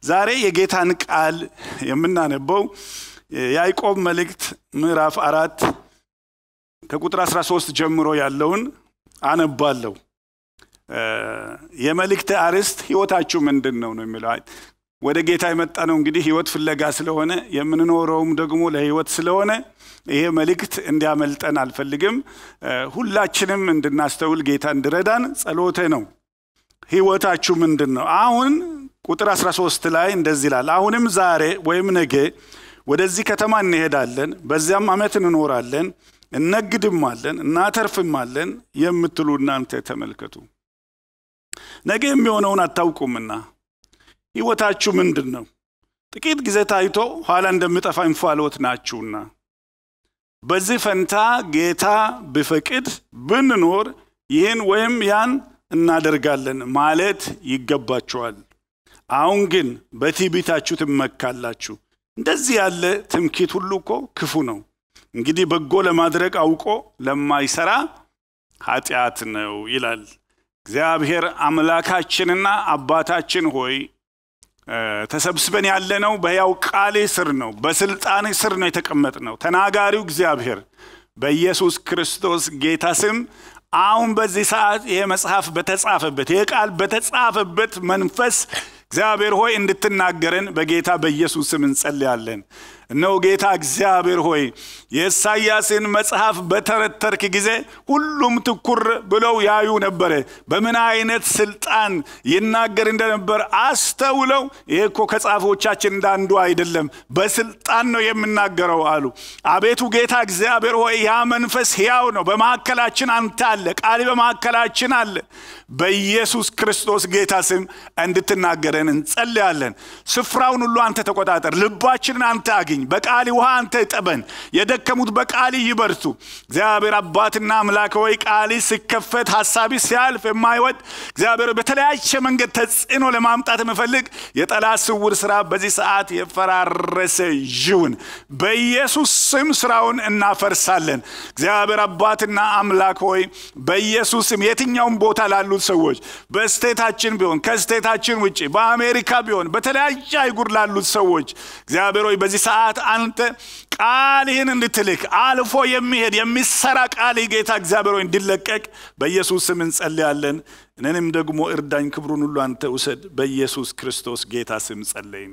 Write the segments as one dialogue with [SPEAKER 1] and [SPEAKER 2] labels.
[SPEAKER 1] ዛሬ የጌታን ቃል የምናነበው የያዕቆብ መልእክት ምዕራፍ አራት ከቁጥር 13 ጀምሮ ያለውን አነባለሁ። የመልእክት አርዕስት ህይወታችሁ ምንድን ነው ነው የሚለው። ወደ ጌታ የመጣ ነው እንግዲህ ህይወት ፍለጋ ስለሆነ የምንኖረውም ደግሞ ለህይወት ስለሆነ ይሄ መልእክት እንዲያመልጠን አልፈልግም። ሁላችንም እንድናስተውል ጌታ እንድረዳን ጸሎቴ ነው። ህይወታችሁ ምንድን ነው? አሁን ቁጥር 13 ላይ እንደዚህ ይላል፣ አሁንም ዛሬ ወይም ነገ ወደዚህ ከተማ እንሄዳለን፣ በዚያም ዓመት እንኖራለን፣ እነግድማለን፣ እናተርፍማለን የምትሉ እናንተ ተመልከቱ። ነገ የሚሆነውን አታውቁምና ህይወታችሁ ምንድን ነው? ጥቂት ጊዜ ታይቶ ኋላ እንደሚጠፋ እንፋሎት ናችሁና። በዚህ ፈንታ ጌታ ቢፈቅድ ብንኖር ይህን ወይም ያን እናደርጋለን ማለት ይገባችኋል። አሁን ግን በትዕቢታችሁ ትመካላችሁ። እንደዚህ ያለ ትምክህት ሁሉ እኮ ክፉ ነው። እንግዲህ በጎ ለማድረግ አውቆ ለማይሰራ ኃጢአት ነው ይላል። እግዚአብሔር አምላካችንና አባታችን ሆይ ተሰብስበን ያለነው በሕያው ቃል ስር ነው፣ በስልጣን ስር ነው የተቀመጥነው። ተናጋሪው እግዚአብሔር በኢየሱስ ክርስቶስ ጌታ ስም አሁን በዚህ ሰዓት ይሄ መጽሐፍ በተጻፈበት ይሄ ቃል በተጻፈበት መንፈስ እግዚአብሔር ሆይ እንድትናገረን በጌታ በኢየሱስ ስም እንጸልያለን። እነሆ ጌታ እግዚአብሔር ሆይ የኢሳያስን መጽሐፍ በተረተርክ ጊዜ ሁሉም ትኩር ብለው ያዩ ነበረ። በምን አይነት ስልጣን ይናገር እንደነበር አስተውለው ይሄ እኮ ከጻፎቻችን እንዳንዱ አይደለም፣ በስልጣን ነው የምናገረው አሉ። አቤቱ ጌታ እግዚአብሔር ሆይ ያ መንፈስ ሕያው ነው፣ በመካከላችን አንተ አለ፣ ቃል በመካከላችን አለ። በኢየሱስ ክርስቶስ ጌታ ስም እንድትናገረን እንጸልያለን። ስፍራውን ሁሉ አንተ ተቆጣጠር፣ ልባችንን አንተ አግኝ በቃል ውሃ አንተ እጠበን። የደከሙት በቃል ይበርቱ። እግዚአብሔር አባትና አምላክ ሆይ ቃል ሲከፈት ሀሳቢ ሲያልፍ የማይወድ እግዚአብሔር በተለያየ መንገድ ተጽዕኖ ለማምጣት የምፈልግ የጠላት ስውር ስራ በዚህ ሰዓት የፈራረሰ ይሁን። በኢየሱስ ስም ስራውን እናፈርሳለን። እግዚአብሔር አባትና አምላክ ሆይ በኢየሱስ ስም የትኛውም ቦታ ላሉት ሰዎች በስቴታችን ቢሆን ከስቴታችን ውጭ በአሜሪካ ቢሆን በተለያየ አይጉር ላሉት ሰዎች እግዚአብሔር ሆይ በዚህ ሰዓት አንተ ቃልህን እንድትልክ አልፎ የሚሄድ የሚሰራ ቃል ጌታ እግዚአብሔር ሆይ እንዲለቀቅ በኢየሱስ ስም እንጸልያለን። እኔንም ደግሞ እርዳኝ፣ ክብሩን ሁሉ አንተ ውሰድ። በኢየሱስ ክርስቶስ ጌታ ስም ጸለይን።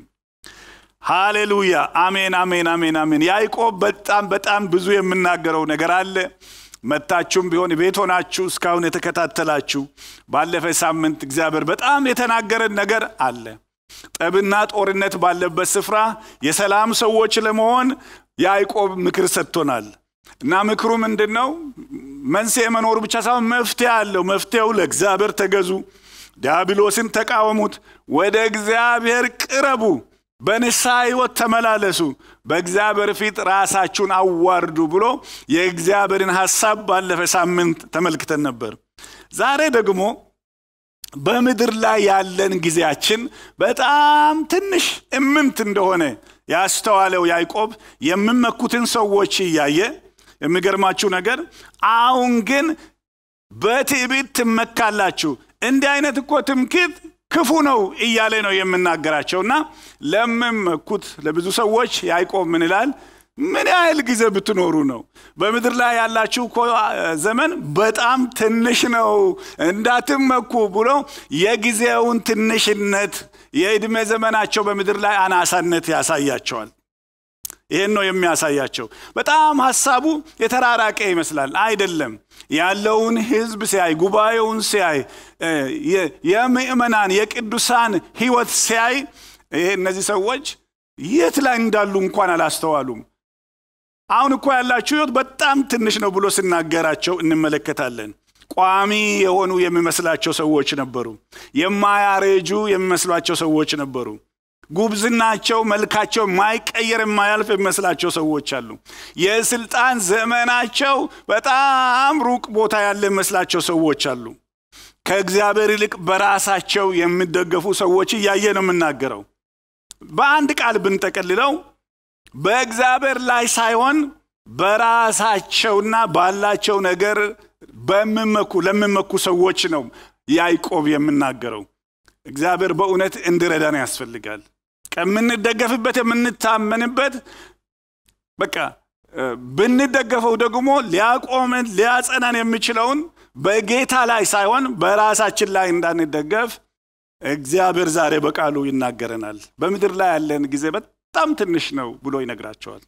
[SPEAKER 1] ሃሌሉያ። አሜን፣ አሜን፣ አሜን፣ አሜን። ያዕቆብ በጣም በጣም ብዙ የምናገረው ነገር አለ። መታችሁም ቢሆን ቤት ሆናችሁ እስካሁን የተከታተላችሁ ባለፈ ሳምንት እግዚአብሔር በጣም የተናገረን ነገር አለ። ጠብና ጦርነት ባለበት ስፍራ የሰላም ሰዎች ለመሆን ያዕቆብ ምክር ሰጥቶናል እና ምክሩ ምንድን ነው? መንስኤ መኖሩ ብቻ ሳይሆን መፍትሄ አለው። መፍትሄው ለእግዚአብሔር ተገዙ፣ ዲያብሎስን ተቃወሙት፣ ወደ እግዚአብሔር ቅረቡ፣ በንስሐ ሕይወት ተመላለሱ፣ በእግዚአብሔር ፊት ራሳችሁን አዋርዱ ብሎ የእግዚአብሔርን ሐሳብ ባለፈ ሳምንት ተመልክተን ነበር። ዛሬ ደግሞ በምድር ላይ ያለን ጊዜያችን በጣም ትንሽ እምንት እንደሆነ ያስተዋለው ያዕቆብ የሚመኩትን ሰዎች እያየ የሚገርማችሁ ነገር አሁን ግን በትዕቢት ትመካላችሁ፣ እንዲህ አይነት እኮ ትምክህት ክፉ ነው እያለ ነው የምናገራቸውና ለሚመኩት ለብዙ ሰዎች ያዕቆብ ምን ይላል? ምን ያህል ጊዜ ብትኖሩ ነው? በምድር ላይ ያላችሁ እኮ ዘመን በጣም ትንሽ ነው፣ እንዳትመኩ ብሎ የጊዜውን ትንሽነት የዕድሜ ዘመናቸው በምድር ላይ አናሳነት ያሳያቸዋል። ይህን ነው የሚያሳያቸው። በጣም ሀሳቡ የተራራቀ ይመስላል። አይደለም። ያለውን ሕዝብ ሲያይ፣ ጉባኤውን ሲያይ፣ የምእመናን የቅዱሳን ሕይወት ሲያይ ይሄ እነዚህ ሰዎች የት ላይ እንዳሉ እንኳን አላስተዋሉም። አሁን እኮ ያላችሁ ሕይወት በጣም ትንሽ ነው ብሎ ሲናገራቸው እንመለከታለን። ቋሚ የሆኑ የሚመስላቸው ሰዎች ነበሩ። የማያረጁ የሚመስሏቸው ሰዎች ነበሩ። ጉብዝናቸው፣ መልካቸው ማይቀየር የማያልፍ የሚመስላቸው ሰዎች አሉ። የስልጣን ዘመናቸው በጣም ሩቅ ቦታ ያለ የሚመስላቸው ሰዎች አሉ። ከእግዚአብሔር ይልቅ በራሳቸው የሚደገፉ ሰዎች እያየ ነው የምናገረው። በአንድ ቃል ብንጠቀልለው በእግዚአብሔር ላይ ሳይሆን በራሳቸውና ባላቸው ነገር በሚመኩ ለሚመኩ ሰዎች ነው ያዕቆብ የምናገረው። እግዚአብሔር በእውነት እንዲረዳን ያስፈልጋል። የምንደገፍበት የምንታመንበት በቃ ብንደገፈው ደግሞ ሊያቆመን ሊያጸናን የሚችለውን በጌታ ላይ ሳይሆን በራሳችን ላይ እንዳንደገፍ እግዚአብሔር ዛሬ በቃሉ ይናገረናል። በምድር ላይ ያለን ጊዜ በጣም ትንሽ ነው ብሎ ይነግራቸዋል።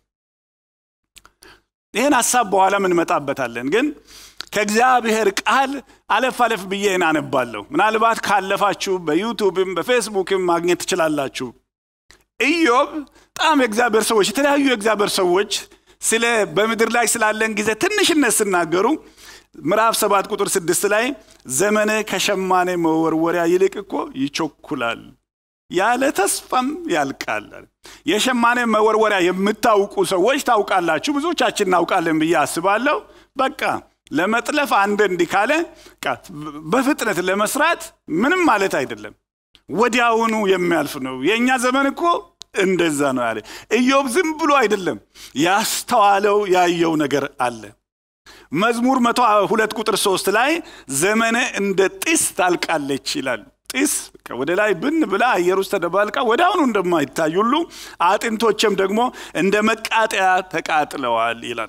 [SPEAKER 1] ይህን ሀሳብ በኋላ እንመጣበታለን። ግን ከእግዚአብሔር ቃል አለፍ አለፍ ብዬ አነባለሁ። ምናልባት ካለፋችሁ በዩቱብም በፌስቡክም ማግኘት ትችላላችሁ። ኢዮብ በጣም የእግዚአብሔር ሰዎች የተለያዩ የእግዚአብሔር ሰዎች ስለ በምድር ላይ ስላለን ጊዜ ትንሽነት ሲናገሩ ምዕራፍ ሰባት ቁጥር ስድስት ላይ ዘመነ ከሸማኔ መወርወሪያ ይልቅ እኮ ይቸኩላል ያለ ተስፋም ያልቃል። የሸማኔ መወርወሪያ የምታውቁ ሰዎች ታውቃላችሁ፣ ብዙዎቻችን እናውቃለን ብዬ አስባለሁ። በቃ ለመጥለፍ አንድ እንዲህ ካለ በፍጥነት ለመስራት ምንም ማለት አይደለም፣ ወዲያውኑ የሚያልፍ ነው። የእኛ ዘመን እኮ እንደዛ ነው ያለ ኢዮብ። ዝም ብሎ አይደለም ያስተዋለው ያየው ነገር አለ። መዝሙር መቶ ሁለት ቁጥር ሶስት ላይ ዘመነ እንደ ጢስ ታልቃለች ይላል። ጢስ ወደ ላይ ብን ብላ አየር ውስጥ ተደባልቃ ወደ አሁኑ እንደማይታይ ሁሉ አጥንቶችም ደግሞ እንደ መቃጠያ ተቃጥለዋል ይላል።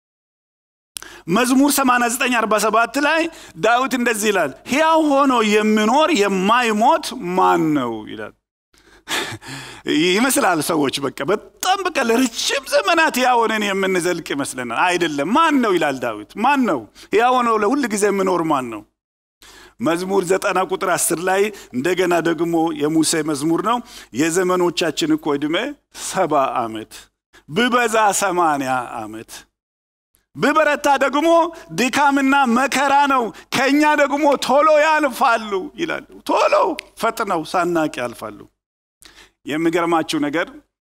[SPEAKER 1] መዝሙር 8947 ላይ ዳዊት እንደዚህ ይላል፣ ሕያው ሆኖ የሚኖር የማይሞት ማን ነው ይላል። ይመስላል ሰዎች በቃ በጣም በቃ ለረጅም ዘመናት ሕያው ሆነን የምንዘልቅ ይመስለናል። አይደለም። ማን ነው ይላል ዳዊት። ማን ነው ሕያው ሆኖ ለሁል ጊዜ የሚኖር ማን ነው? መዝሙር ዘጠና ቁጥር አስር ላይ እንደገና ደግሞ የሙሴ መዝሙር ነው። የዘመኖቻችን እኮ ዕድሜ ሰባ ዓመት ብበዛ ሰማንያ ዓመት ብበረታ ደግሞ ድካምና መከራ ነው፣ ከእኛ ደግሞ ቶሎ ያልፋሉ ይላል። ቶሎ ፈጥነው ሳናቅ ያልፋሉ። የሚገርማችሁ ነገር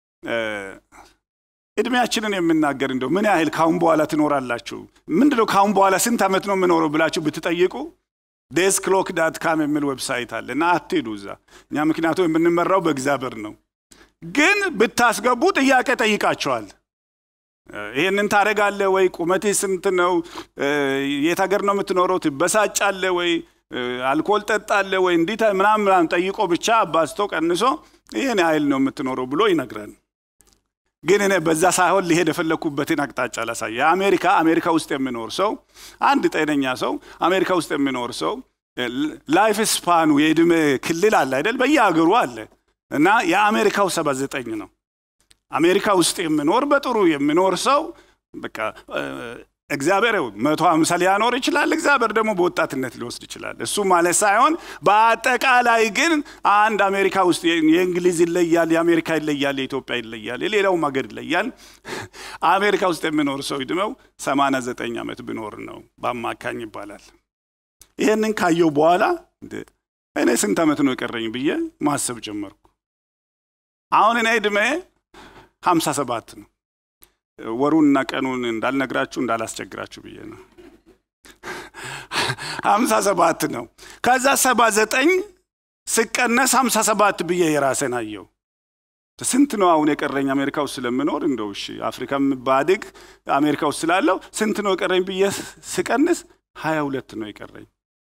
[SPEAKER 1] እድሜያችንን የምናገር እንደው ምን ያህል ካሁን በኋላ ትኖራላችሁ፣ ምንድነው ካሁን በኋላ ስንት ዓመት ነው የምኖረው ብላችሁ ብትጠይቁ ዴስ ክሎክ ዳት ካም የሚል ዌብሳይት አለ እና አትሄዱ እዛ። እኛ ምክንያቱም የምንመራው በእግዚአብሔር ነው። ግን ብታስገቡ ጥያቄ ጠይቃቸዋል። ይህንን ታደርጋለህ ወይ? ቁመትህ ስንት ነው? የት ሀገር ነው የምትኖረው? ትበሳጫለህ ወይ? አልኮል ጠጣለህ ወይ? እንዲህ ምናምን ምናምን ጠይቆ ብቻ አባዝቶ ቀንሶ ይህን ያህል ነው የምትኖረው ብሎ ይነግራል። ግን እኔ በዛ ሳይሆን ሊሄድ የፈለግኩበትን አቅጣጫ ላሳይ። የአሜሪካ አሜሪካ ውስጥ የሚኖር ሰው አንድ ጤነኛ ሰው አሜሪካ ውስጥ የሚኖር ሰው ላይፍ ስፓኑ የዕድሜ ክልል አለ አይደል? በየሀገሩ አለ እና የአሜሪካው ሰባ ዘጠኝ ነው። አሜሪካ ውስጥ የሚኖር በጥሩ የሚኖር ሰው በቃ እግዚአብሔር መቶ ሃምሳ ሊያኖር ይችላል። እግዚአብሔር ደግሞ በወጣትነት ሊወስድ ይችላል። እሱ ማለት ሳይሆን በአጠቃላይ ግን አንድ አሜሪካ ውስጥ የእንግሊዝ ይለያል፣ የአሜሪካ ይለያል፣ የኢትዮጵያ ይለያል፣ የሌላውም ሀገር ይለያል። አሜሪካ ውስጥ የሚኖር ሰው ዕድሜው ሰማንያ ዘጠኝ ዓመት ቢኖር ነው በአማካኝ ይባላል። ይህንን ካየው በኋላ እኔ ስንት ዓመት ነው የቀረኝ ብዬ ማሰብ ጀመርኩ። አሁን እኔ ዕድሜ ሀምሳ ሰባት ነው። ወሩንና ቀኑን እንዳልነግራችሁ እንዳላስቸግራችሁ ብዬ ነው። ሀምሳ ሰባት ነው። ከዛ ሰባ ዘጠኝ ስቀነስ ሀምሳ ሰባት ብዬ የራሴን አየው። ስንት ነው አሁን የቀረኝ አሜሪካ ውስጥ ስለምኖር እንደው እሺ አፍሪካ ባድግ አሜሪካ ውስጥ ስላለው ስንት ነው የቀረኝ ብዬ ስቀንስ ሀያ ሁለት ነው የቀረኝ።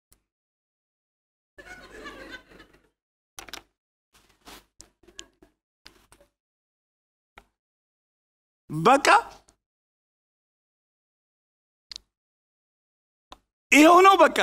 [SPEAKER 1] በቃ ይኸው ነው በቃ።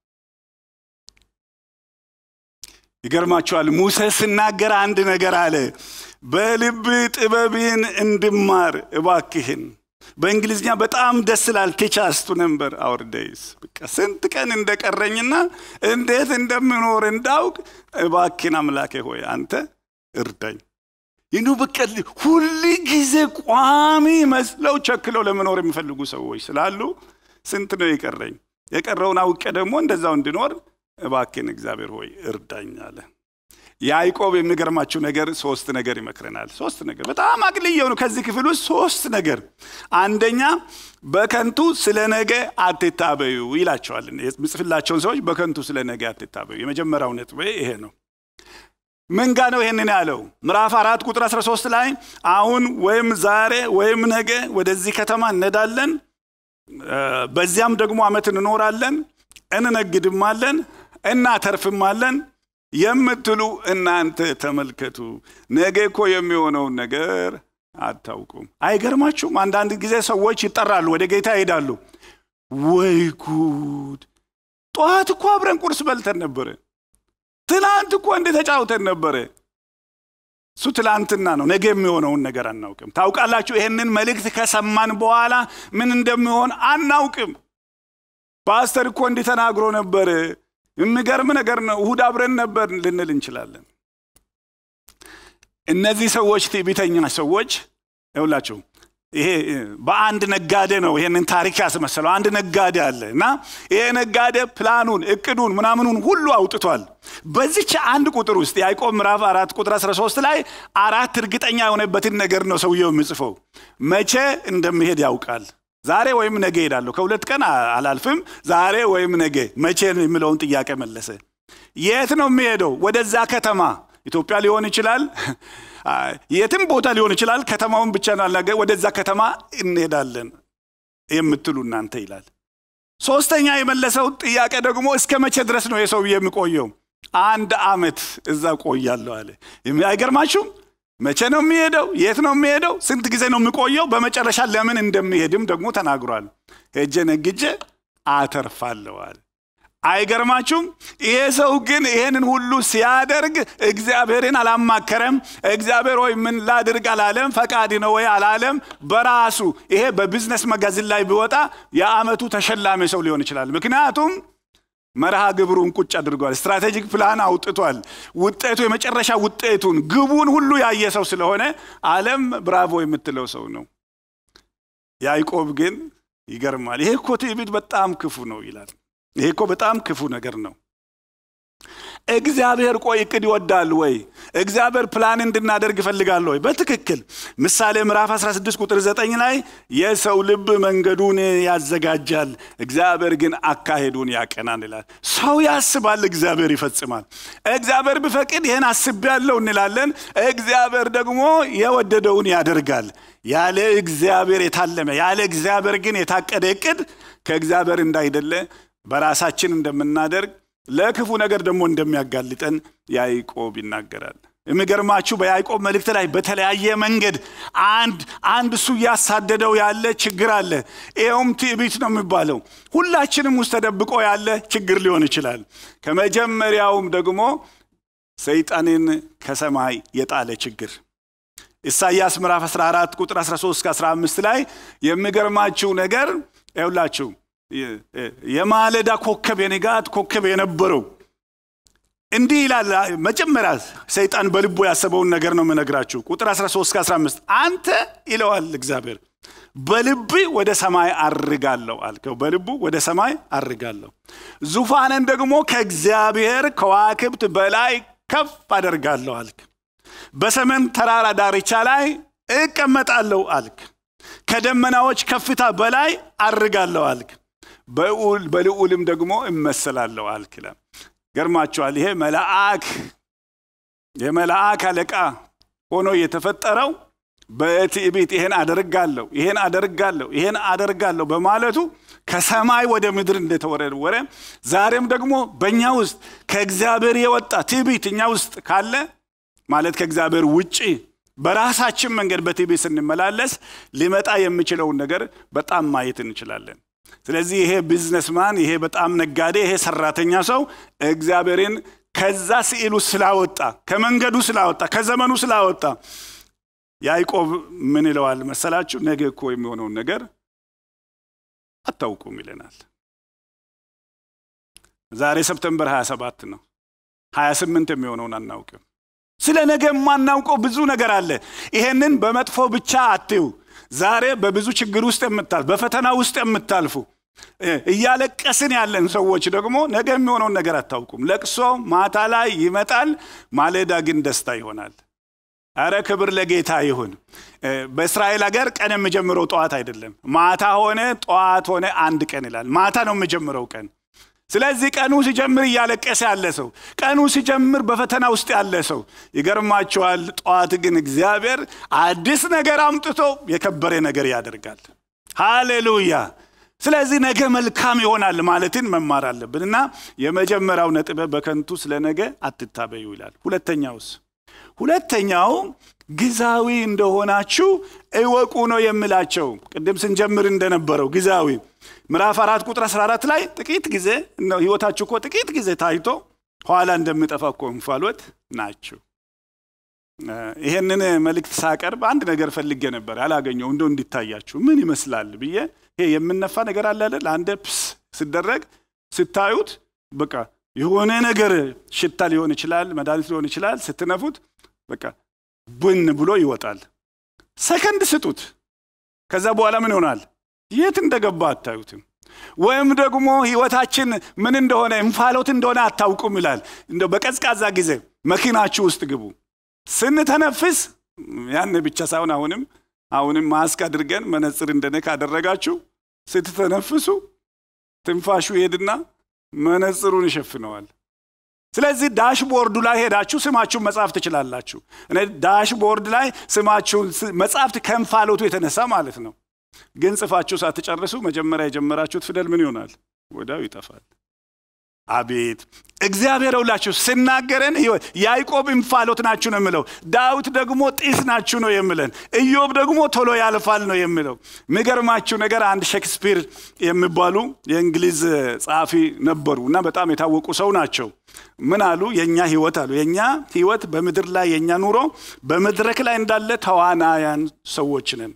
[SPEAKER 1] ይገርማችኋል። ሙሴ ስናገር አንድ ነገር አለ። በልብ ጥበብን እንድማር እባክህን። በእንግሊዝኛ በጣም ደስ ላል ቲቻስቱ ነምበር አወር ዴይስ በቃ ስንት ቀን እንደቀረኝና እንዴት እንደምኖር እንዳውቅ እባክህን አምላኬ ሆይ አንተ እርዳኝ። ይኑ በቃ ሁል ጊዜ ቋሚ መስለው ቸክለው ለመኖር የሚፈልጉ ሰዎች ስላሉ ስንት ነው የቀረኝ? የቀረውን አውቄ ደግሞ እንደዛው እንድኖር እባክን እግዚአብሔር ሆይ እርዳኝ አለ። ያዕቆብ የሚገርማችሁ ነገር ሶስት ነገር ይመክረናል። ሶስት ነገር በጣም አቅልየው ነው ከዚህ ክፍል ውስጥ ሶስት ነገር። አንደኛ በከንቱ ስለ ነገ አትታበዩ ይላቸዋል። የምጽፍላቸውን ሰዎች በከንቱ ስለ ነገ አትታበዩ። የመጀመሪያው ነጥብ ይሄ ነው። ምን ጋ ነው ይህንን ያለው? ምዕራፍ አራት ቁጥር 13 ላይ አሁን ወይም ዛሬ ወይም ነገ ወደዚህ ከተማ እነዳለን፣ በዚያም ደግሞ ዓመት እንኖራለን፣ እንነግድማለን፣ እናተርፍማለን የምትሉ እናንተ ተመልከቱ፣ ነገ እኮ የሚሆነውን ነገር አታውቁም። አይገርማችሁም? አንዳንድ ጊዜ ሰዎች ይጠራሉ፣ ወደ ጌታ ይሄዳሉ። ወይ ጉድ! ጠዋት እኮ አብረን ቁርስ በልተን ነበረ። ትላንት እኮ እንደ ተጫውተን ነበረ። እሱ ትላንትና ነው። ነገ የሚሆነውን ነገር አናውቅም። ታውቃላችሁ፣ ይህንን መልእክት ከሰማን በኋላ ምን እንደሚሆን አናውቅም። ፓስተር እኮ እንዲህ ተናግሮ ነበር፣ የሚገርም ነገር ነው፣ እሁድ አብረን ነበር ልንል እንችላለን። እነዚህ ሰዎች ትዕቢተኛ ሰዎች ይውላችሁ ይሄ በአንድ ነጋዴ ነው ይሄንን ታሪክ ያስመሰለው። አንድ ነጋዴ አለ እና ይሄ ነጋዴ ፕላኑን እቅዱን ምናምኑን ሁሉ አውጥቷል። በዚች አንድ ቁጥር ውስጥ ያዕቆብ ምዕራፍ አራት ቁጥር 13 ላይ አራት እርግጠኛ የሆነበትን ነገር ነው ሰውየው የሚጽፈው። መቼ እንደሚሄድ ያውቃል። ዛሬ ወይም ነገ ሄዳለሁ፣ ከሁለት ቀን አላልፍም፣ ዛሬ ወይም ነገ። መቼ የሚለውን ጥያቄ መለሰ። የት ነው የሚሄደው? ወደዛ ከተማ ኢትዮጵያ ሊሆን ይችላል፣ የትም ቦታ ሊሆን ይችላል። ከተማውን ብቻ ናላገ ወደዛ ከተማ እንሄዳለን የምትሉ እናንተ ይላል። ሶስተኛ የመለሰው ጥያቄ ደግሞ እስከ መቼ ድረስ ነው የሰው የሚቆየው? አንድ ዓመት እዛ ቆያለሁ አለ። አይገርማችሁም? መቼ ነው የሚሄደው? የት ነው የሚሄደው? ስንት ጊዜ ነው የሚቆየው? በመጨረሻ ለምን እንደሚሄድም ደግሞ ተናግሯል። ሄጄ ነግጄ አተርፋለሁ አለ። አይገርማችሁም? ይሄ ሰው ግን ይሄንን ሁሉ ሲያደርግ እግዚአብሔርን አላማከረም። እግዚአብሔር ወይ ምን ላድርግ አላለም። ፈቃድ ነው ወይ አላለም። በራሱ ይሄ በቢዝነስ መጋዘን ላይ ቢወጣ የዓመቱ ተሸላሚ ሰው ሊሆን ይችላል። ምክንያቱም መርሃ ግብሩን ቁጭ አድርጓል። ስትራቴጂክ ፕላን አውጥቷል። ውጤቱ የመጨረሻ ውጤቱን ግቡን ሁሉ ያየ ሰው ስለሆነ ዓለም ብራቮ የምትለው ሰው ነው። ያዕቆብ ግን ይገርማል። ይሄ እኮ ትዕቢት በጣም ክፉ ነው ይላል። ይሄ እኮ በጣም ክፉ ነገር ነው። እግዚአብሔር ቆይ እቅድ ይወዳል ወይ? እግዚአብሔር ፕላን እንድናደርግ ይፈልጋል ወይ? በትክክል ምሳሌ ምዕራፍ 16 ቁጥር 9 ላይ የሰው ልብ መንገዱን ያዘጋጃል፣ እግዚአብሔር ግን አካሄዱን ያቀናል ይላል። ሰው ያስባል፣ እግዚአብሔር ይፈጽማል። እግዚአብሔር ቢፈቅድ ይህን አስቤያለሁ እንላለን። እግዚአብሔር ደግሞ የወደደውን ያደርጋል። ያለ እግዚአብሔር የታለመ ያለ እግዚአብሔር ግን የታቀደ እቅድ ከእግዚአብሔር እንዳይደለ በራሳችን እንደምናደርግ ለክፉ ነገር ደግሞ እንደሚያጋልጠን ያዕቆብ ይናገራል። የሚገርማችሁ በያዕቆብ መልእክት ላይ በተለያየ መንገድ አንድ አንድ እሱ እያሳደደው ያለ ችግር አለ። ይኸውም ትዕቢት ነው የሚባለው። ሁላችንም ውስጥ ተደብቆ ያለ ችግር ሊሆን ይችላል። ከመጀመሪያውም ደግሞ ሰይጣንን ከሰማይ የጣለ ችግር ኢሳይያስ ምዕራፍ 14 ቁጥር 13 እስከ 15 ላይ የሚገርማችሁ ነገር ይውላችሁ የማለዳ ኮከብ የንጋት ኮከብ የነበረው እንዲህ ይላል። መጀመሪያ ሰይጣን በልቡ ያሰበውን ነገር ነው የምነግራችሁ። ቁጥር 13 እስከ 15 አንተ ይለዋል እግዚአብሔር በልብ ወደ ሰማይ አርጋለሁ አልከው። በልቡ ወደ ሰማይ አርጋለሁ፣ ዙፋንን ደግሞ ከእግዚአብሔር ከዋክብት በላይ ከፍ አደርጋለሁ አልክ። በሰሜን ተራራ ዳርቻ ላይ እቀመጣለሁ አልክ። ከደመናዎች ከፍታ በላይ አርጋለሁ አልክ። በልዑልም ደግሞ እመሰላለሁ አልክ። ገርማችኋል። ይሄ መልአክ የመልአክ አለቃ ሆኖ የተፈጠረው በትዕቢት ይሄን አደርጋለሁ ይሄን አደርጋለሁ ይሄን አደርጋለሁ በማለቱ ከሰማይ ወደ ምድር እንደተወረወረ ዛሬም ደግሞ በእኛ ውስጥ ከእግዚአብሔር የወጣ ትዕቢት እኛ ውስጥ ካለ ማለት ከእግዚአብሔር ውጪ በራሳችን መንገድ በትዕቢት ስንመላለስ ሊመጣ የሚችለውን ነገር በጣም ማየት እንችላለን። ስለዚህ ይሄ ቢዝነስማን፣ ይሄ በጣም ነጋዴ፣ ይሄ ሰራተኛ ሰው እግዚአብሔርን ከዛ ስዕሉ ስላወጣ፣ ከመንገዱ ስላወጣ፣ ከዘመኑ ስላወጣ ያዕቆብ ምን ይለዋል መሰላችሁ? ነገ እኮ የሚሆነውን ነገር አታውቁም ይለናል። ዛሬ ሰፕተምበር 27 ነው። 28 የሚሆነውን አናውቅም። ስለ ነገ የማናውቀው ብዙ ነገር አለ። ይሄንን በመጥፎ ብቻ አትዩ። ዛሬ በብዙ ችግር ውስጥ የምታልፉ በፈተና ውስጥ የምታልፉ እያለቀስን ያለን ሰዎች ደግሞ ነገ የሚሆነውን ነገር አታውቁም። ለቅሶ ማታ ላይ ይመጣል፣ ማለዳ ግን ደስታ ይሆናል። አረ ክብር ለጌታ ይሁን። በእስራኤል ሀገር ቀን የሚጀምረው ጠዋት አይደለም፣ ማታ ሆነ ጠዋት ሆነ አንድ ቀን ይላል። ማታ ነው የሚጀምረው ቀን። ስለዚህ ቀኑ ሲጀምር እያለቀሰ ያለ ሰው፣ ቀኑ ሲጀምር በፈተና ውስጥ ያለ ሰው ይገርማቸዋል። ጠዋት ግን እግዚአብሔር አዲስ ነገር አምጥቶ የከበረ ነገር ያደርጋል። ሃሌሉያ! ስለዚህ ነገ መልካም ይሆናል ማለትን መማር አለብን እና የመጀመሪያው ነጥብ በከንቱ ስለ ነገ አትታበዩ ይላል። ሁለተኛውስ? ሁለተኛው ግዛዊ እንደሆናችሁ እወቁ ነው የምላቸው። ቅድም ስንጀምር እንደነበረው ግዛዊ ምዕራፍ አራት ቁጥር 14 ላይ ጥቂት ጊዜ ነው ህይወታችሁ እኮ ጥቂት ጊዜ ታይቶ ኋላ እንደሚጠፋ እኮ እንፋሎት ናችሁ። ይሄንን መልእክት ሳቀርብ አንድ ነገር ፈልጌ ነበር ያላገኘው እንደው እንዲታያችሁ ምን ይመስላል ብዬ ይሄ የምነፋ ነገር አለ አይደል? አንድ ፕስ ሲደረግ ስታዩት በቃ የሆነ ነገር ሽታ ሊሆን ይችላል፣ መድኃኒት ሊሆን ይችላል። ስትነፉት በቃ ቡን ብሎ ይወጣል። ሰከንድ ስጡት። ከዛ በኋላ ምን ይሆናል? የት እንደገባ አታዩትም። ወይም ደግሞ ህይወታችን ምን እንደሆነ እንፋሎት እንደሆነ አታውቁም ይላል። እንደው በቀዝቃዛ ጊዜ መኪናችሁ ውስጥ ግቡ። ስንተነፍስ ያን ብቻ ሳይሆን አሁንም አሁንም ማስክ አድርገን መነጽር እንደነ ካደረጋችሁ ስትተነፍሱ ትንፋሹ ይሄድና መነጽሩን ይሸፍነዋል። ስለዚህ ዳሽቦርዱ ላይ ሄዳችሁ ስማችሁን መጻፍ ትችላላችሁ። እኔ ዳሽቦርድ ላይ ስማችሁን መጻፍት ከእንፋሎቱ የተነሳ ማለት ነው። ግን ጽፋችሁ ሳትጨርሱ መጀመሪያ የጀመራችሁት ፊደል ምን ይሆናል? ወዲያው ይጠፋል። አቤት እግዚአብሔር ሁላችሁ ስናገረን ያዕቆብ እንፋሎት ናችሁ ነው የምለው። ዳዊት ደግሞ ጢስ ናችሁ ነው የምለን። ኢዮብ ደግሞ ቶሎ ያልፋል ነው የምለው። የሚገርማችሁ ነገር አንድ ሼክስፒር የሚባሉ የእንግሊዝ ጸሐፊ ነበሩ እና በጣም የታወቁ ሰው ናቸው። ምን አሉ? የእኛ ህይወት አሉ የእኛ ህይወት በምድር ላይ የእኛ ኑሮ በመድረክ ላይ እንዳለ ተዋናያን ሰዎች ነን።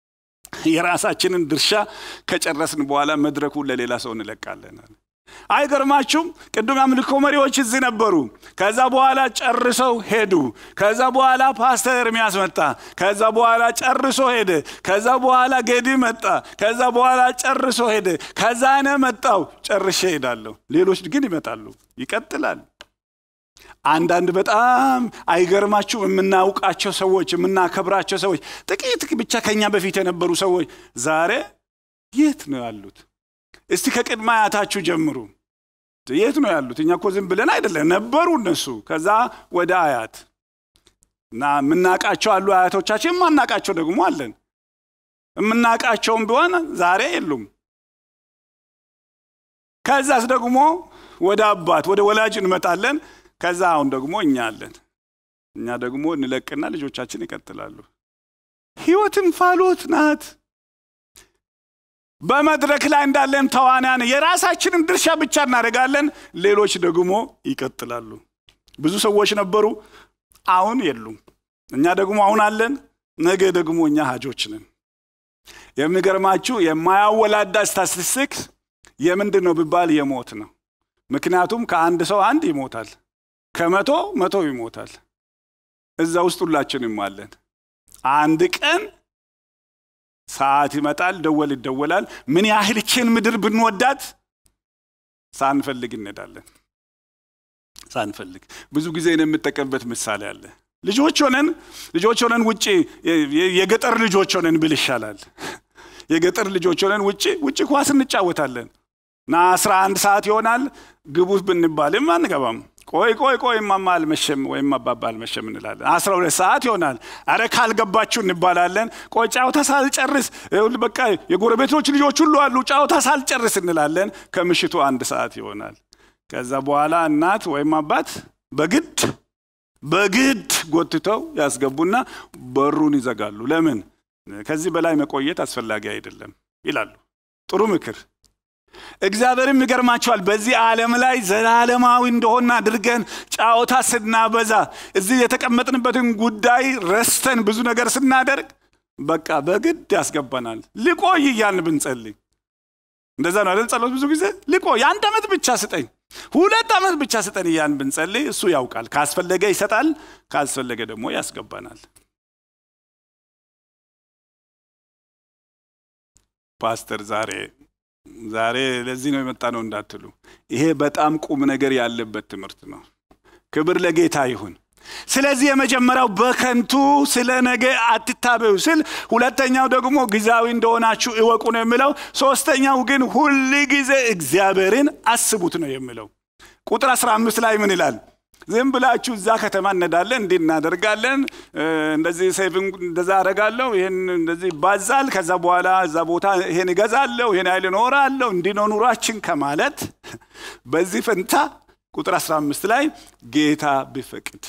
[SPEAKER 1] የራሳችንን ድርሻ ከጨረስን በኋላ መድረኩን ለሌላ ሰው እንለቃለን። አይገርማችሁም? ቅዱም አምልኮ መሪዎች እዚህ ነበሩ። ከዛ በኋላ ጨርሰው ሄዱ። ከዛ በኋላ ፓስተር ኤርሚያስ መጣ። ከዛ በኋላ ጨርሶ ሄደ። ከዛ በኋላ ጌዲ መጣ። ከዛ በኋላ ጨርሶ ሄደ። ከዛ እኔ መጣው ጨርሼ ሄዳለሁ። ሌሎች ግን ይመጣሉ። ይቀጥላል። አንዳንድ በጣም አይገርማችሁም? የምናውቃቸው ሰዎች የምናከብራቸው ሰዎች ጥቂት ብቻ ከኛ በፊት የነበሩ ሰዎች ዛሬ የት ነው ያሉት? እስቲ ከቅድመ አያታችሁ ጀምሩ። የት ነው ያሉት? እኛ እኮ ዝም ብለን አይደለም ነበሩ እነሱ። ከዛ ወደ አያት እና የምናውቃቸው አሉ አያቶቻችን፣ የማናውቃቸው ደግሞ አለን። የምናውቃቸውም ቢሆን ዛሬ የሉም። ከዛስ ደግሞ ወደ አባት ወደ ወላጅ እንመጣለን። ከዛ አሁን ደግሞ እኛ አለን። እኛ ደግሞ እንለቅና ልጆቻችን ይቀጥላሉ። ህይወት እንፋሎት ናት። በመድረክ ላይ እንዳለን ተዋናያን የራሳችንን ድርሻ ብቻ እናደርጋለን። ሌሎች ደግሞ ይቀጥላሉ። ብዙ ሰዎች ነበሩ፣ አሁን የሉም። እኛ ደግሞ አሁን አለን፣ ነገ ደግሞ እኛ ሀጆች ነን። የሚገርማችሁ የማያወላዳ ስታቲስቲክስ የምንድን ነው ቢባል የሞት ነው። ምክንያቱም ከአንድ ሰው አንድ ይሞታል፣ ከመቶ መቶ ይሞታል። እዛ ውስጥ ሁላችንም አለን። አንድ ቀን ሰዓት ይመጣል፣ ደወል ይደወላል። ምን ያህል ችን ምድር ብንወዳት ሳንፈልግ እንሄዳለን። ሳንፈልግ ብዙ ጊዜ የምጠቀምበት ምሳሌ አለ። ልጆች ሆነን ልጆች ሆነን ውጭ የገጠር ልጆች ሆነን ብል ይሻላል። የገጠር ልጆች ሆነን ውጭ ውጭ ኳስ እንጫወታለን እና አስራ አንድ ሰዓት ይሆናል ግቡ ብንባልም አንገባም። ቆይ ቆይ ቆይ እማማ አልመሸም ወይም አባባ አልመሸም እንላለን። አስራ ሁለት ሰዓት ይሆናል። አረ ካልገባችሁ እንባላለን። ቆይ ጫወታ ሳልጨርስ በቃ የጎረቤቶች ልጆች ሁሉ አሉ፣ ጫወታ ሳልጨርስ እንላለን። ከምሽቱ አንድ ሰዓት ይሆናል። ከዛ በኋላ እናት ወይም አባት በግድ በግድ ጎትተው ያስገቡና በሩን ይዘጋሉ። ለምን? ከዚህ በላይ መቆየት አስፈላጊ አይደለም ይላሉ። ጥሩ ምክር። እግዚአብሔርም ይገርማቸዋል። በዚህ ዓለም ላይ ዘላለማዊ እንደሆነ አድርገን ጫወታ ስናበዛ እዚህ የተቀመጥንበትን ጉዳይ ረስተን ብዙ ነገር ስናደርግ በቃ በግድ ያስገባናል። ልቆይ እያልን ብንጸልይ እንደዛ ነው አይደል? ጸሎት ብዙ ጊዜ ልቆይ፣ አንድ ዓመት ብቻ ስጠኝ፣ ሁለት ዓመት ብቻ ስጠን እያልን ብንጸልይ እሱ ያውቃል። ካስፈለገ ይሰጣል፣ ካስፈለገ ደግሞ ያስገባናል። ፓስተር ዛሬ ዛሬ ለዚህ ነው የመጣ ነው እንዳትሉ፣ ይሄ በጣም ቁም ነገር ያለበት ትምህርት ነው። ክብር ለጌታ ይሁን። ስለዚህ የመጀመሪያው በከንቱ ስለ ነገ አትታበዩ ስል፣ ሁለተኛው ደግሞ ጊዜያዊ እንደሆናችሁ እወቁ ነው የሚለው። ሶስተኛው ግን ሁል ጊዜ እግዚአብሔርን አስቡት ነው የሚለው። ቁጥር 15 ላይ ምን ይላል? ዝም ብላችሁ እዛ ከተማ እነዳለን እንዲህ እናደርጋለን እንደዚህ ሴቪንግ እንደዛ አደርጋለሁ ይህን እንደዚህ ይባዛል ከዛ በኋላ እዛ ቦታ ይሄን እገዛለሁ ይሄን ያህል እኖራለሁ እንዲህ ነው ኑሯችን ከማለት በዚህ ፈንታ ቁጥር 15 ላይ ጌታ ቢፈቅድ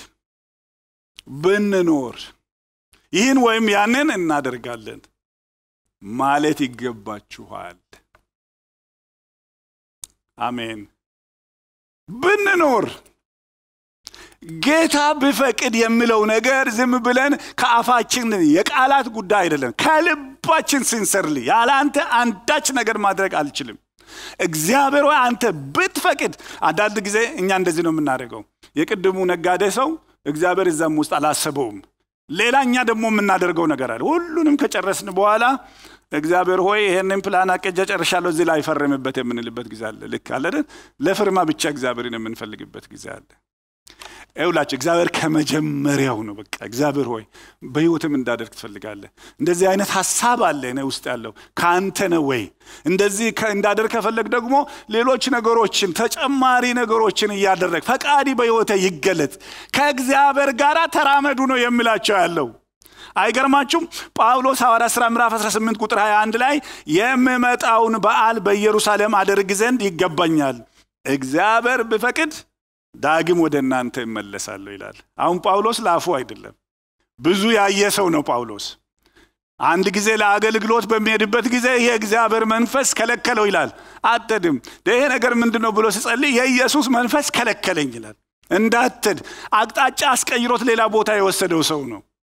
[SPEAKER 1] ብንኖር ይህን ወይም ያንን እናደርጋለን ማለት ይገባችኋል አሜን ብንኖር ጌታ ብፈቅድ የሚለው ነገር ዝም ብለን ከአፋችን የቃላት ጉዳይ አይደለም ከልባችን ሲንሰርሊ ያለ አንተ አንዳች ነገር ማድረግ አልችልም እግዚአብሔር ወይ አንተ ብትፈቅድ አንዳንድ ጊዜ እኛ እንደዚህ ነው የምናደርገው የቅድሙ ነጋዴ ሰው እግዚአብሔር እዛም ውስጥ አላሰበውም ሌላ እኛ ደግሞ የምናደርገው ነገር አለ ሁሉንም ከጨረስን በኋላ እግዚአብሔር ሆይ ይሄንን ፕላን አቀጀ ጨርሻለሁ እዚህ ላይ ፈርምበት የምንልበት ጊዜ አለ ልክ አለ ለፍርማ ብቻ እግዚአብሔርን የምንፈልግበት ጊዜ አለ ይውላችሁ እግዚአብሔር ከመጀመሪያው ነው በቃ እግዚአብሔር ሆይ በህይወትም እንዳደርግ ትፈልጋለህ እንደዚህ አይነት ሀሳብ አለ እኔ ውስጥ ያለው ከአንተ ነው ወይ እንደዚህ እንዳደርግ ከፈለግ ደግሞ ሌሎች ነገሮችን ተጨማሪ ነገሮችን እያደረግ ፈቃዲ በህይወተ ይገለጥ ከእግዚአብሔር ጋር ተራመዱ ነው የሚላቸው ያለው አይገርማችሁም ጳውሎስ ሐዋርያ ሥራ ምዕራፍ 18 ቁጥር 21 ላይ የምመጣውን በዓል በኢየሩሳሌም አደርግ ዘንድ ይገባኛል እግዚአብሔር ብፈቅድ ዳግም ወደ እናንተ እመለሳለሁ ይላል አሁን ጳውሎስ ለአፉ አይደለም ብዙ ያየ ሰው ነው ጳውሎስ አንድ ጊዜ ለአገልግሎት በሚሄድበት ጊዜ የእግዚአብሔር መንፈስ ከለከለው ይላል አትድም ይሄ ነገር ምንድን ነው ብሎ ሲጸልይ የኢየሱስ መንፈስ ከለከለኝ ይላል እንዳትድ አቅጣጫ አስቀይሮት ሌላ ቦታ የወሰደው ሰው ነው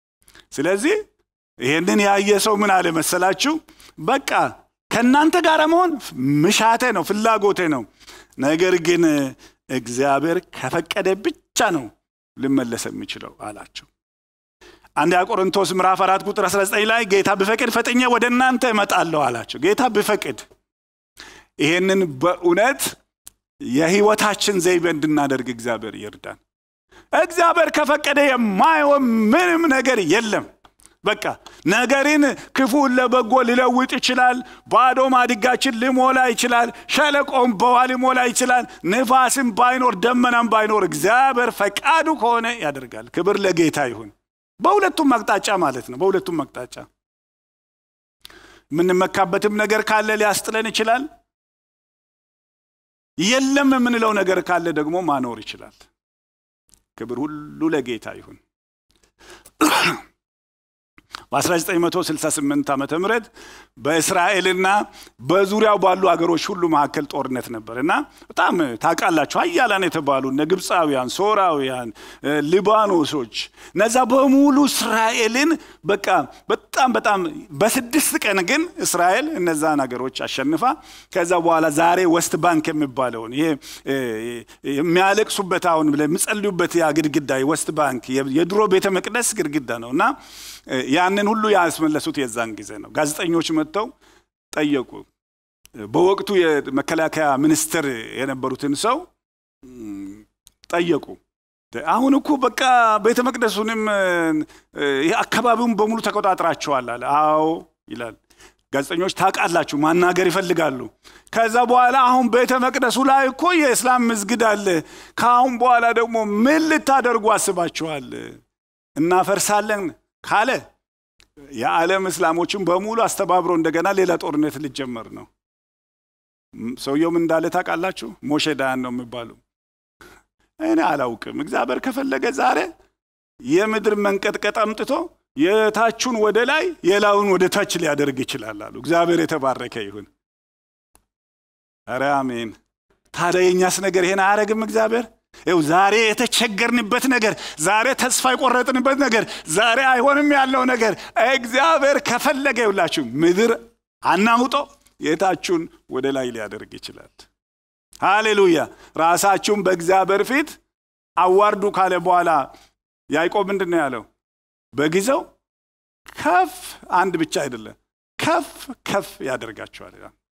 [SPEAKER 1] ስለዚህ ይሄንን ያየ ሰው ምን አለ መሰላችሁ በቃ ከእናንተ ጋር መሆን ምሻቴ ነው ፍላጎቴ ነው ነገር ግን እግዚአብሔር ከፈቀደ ብቻ ነው ልመለስ የሚችለው አላቸው አንደኛ ቆሮንቶስ ምዕራፍ አራት ቁጥር 19 ላይ ጌታ ብፈቅድ ፈጥኜ ወደ እናንተ እመጣለሁ አላቸው ጌታ ብፈቅድ ይሄንን በእውነት የህይወታችን ዘይቤ እንድናደርግ እግዚአብሔር ይርዳን እግዚአብሔር ከፈቀደ የማይሆን ምንም ነገር የለም በቃ ነገርን ክፉን ለበጎ ሊለውጥ ይችላል ባዶ ማድጋችን ሊሞላ ይችላል ሸለቆም በውሃ ሊሞላ ይችላል ንፋስም ባይኖር ደመናም ባይኖር እግዚአብሔር ፈቃዱ ከሆነ ያደርጋል ክብር ለጌታ ይሁን በሁለቱም አቅጣጫ ማለት ነው በሁለቱም አቅጣጫ የምንመካበትም ነገር ካለ ሊያስጥለን ይችላል የለም የምንለው ነገር ካለ ደግሞ ማኖር ይችላል ክብር ሁሉ ለጌታ ይሁን በ1968 ዓ ም በእስራኤልና በዙሪያው ባሉ አገሮች ሁሉ መካከል ጦርነት ነበር እና በጣም ታውቃላችሁ ሀያላን የተባሉ እነ ግብፃውያን ሶራውያን ሊባኖሶች እነዛ በሙሉ እስራኤልን በቃ በጣም በጣም በስድስት ቀን ግን እስራኤል እነዛን ሀገሮች አሸንፋ ከዛ በኋላ ዛሬ ወስት ባንክ የሚባለውን ይሄ የሚያለቅሱበት አሁን የሚጸልዩበት ያ ግድግዳ ወስት ባንክ የድሮ ቤተ መቅደስ ግድግዳ ነው እና ያንን ሁሉ ያስመለሱት የዛን ጊዜ ነው ጋዜጠኞች መጥተው ጠየቁ በወቅቱ የመከላከያ ሚኒስትር የነበሩትን ሰው ጠየቁ አሁን እኮ በቃ ቤተ መቅደሱንም አካባቢውን በሙሉ ተቆጣጥራቸዋል አለ አዎ ይላል ጋዜጠኞች ታውቃላችሁ ማናገር ይፈልጋሉ ከዛ በኋላ አሁን ቤተ መቅደሱ ላይ እኮ የእስላም ምዝግድ አለ ከአሁን በኋላ ደግሞ ምን ልታደርጉ አስባችኋል እናፈርሳለን ካለ የዓለም እስላሞችን በሙሉ አስተባብሮ እንደገና ሌላ ጦርነት ሊጀመር ነው ሰውየውም እንዳለ ታውቃላችሁ ሞሼ ዳያን ነው የሚባሉ እኔ አላውቅም እግዚአብሔር ከፈለገ ዛሬ የምድር መንቀጥቀጥ አምጥቶ የታቹን ወደ ላይ የላውን ወደ ታች ሊያደርግ ይችላል አሉ እግዚአብሔር የተባረከ ይሁን ኧረ አሜን ታዲያ የእኛስ ነገር ይሄን አያረግም እግዚአብሔር ይው ዛሬ የተቸገርንበት ነገር ዛሬ ተስፋ የቆረጥንበት ነገር ዛሬ አይሆንም ያለው ነገር እግዚአብሔር ከፈለገ ይውላችሁ ምድር አናውጦ የታችሁን ወደ ላይ ሊያደርግ ይችላል ሃሌሉያ ራሳችሁን በእግዚአብሔር ፊት አዋርዱ ካለ በኋላ ያዕቆብ ምንድን ነው ያለው በጊዜው ከፍ አንድ ብቻ አይደለም ከፍ ከፍ ያደርጋችኋል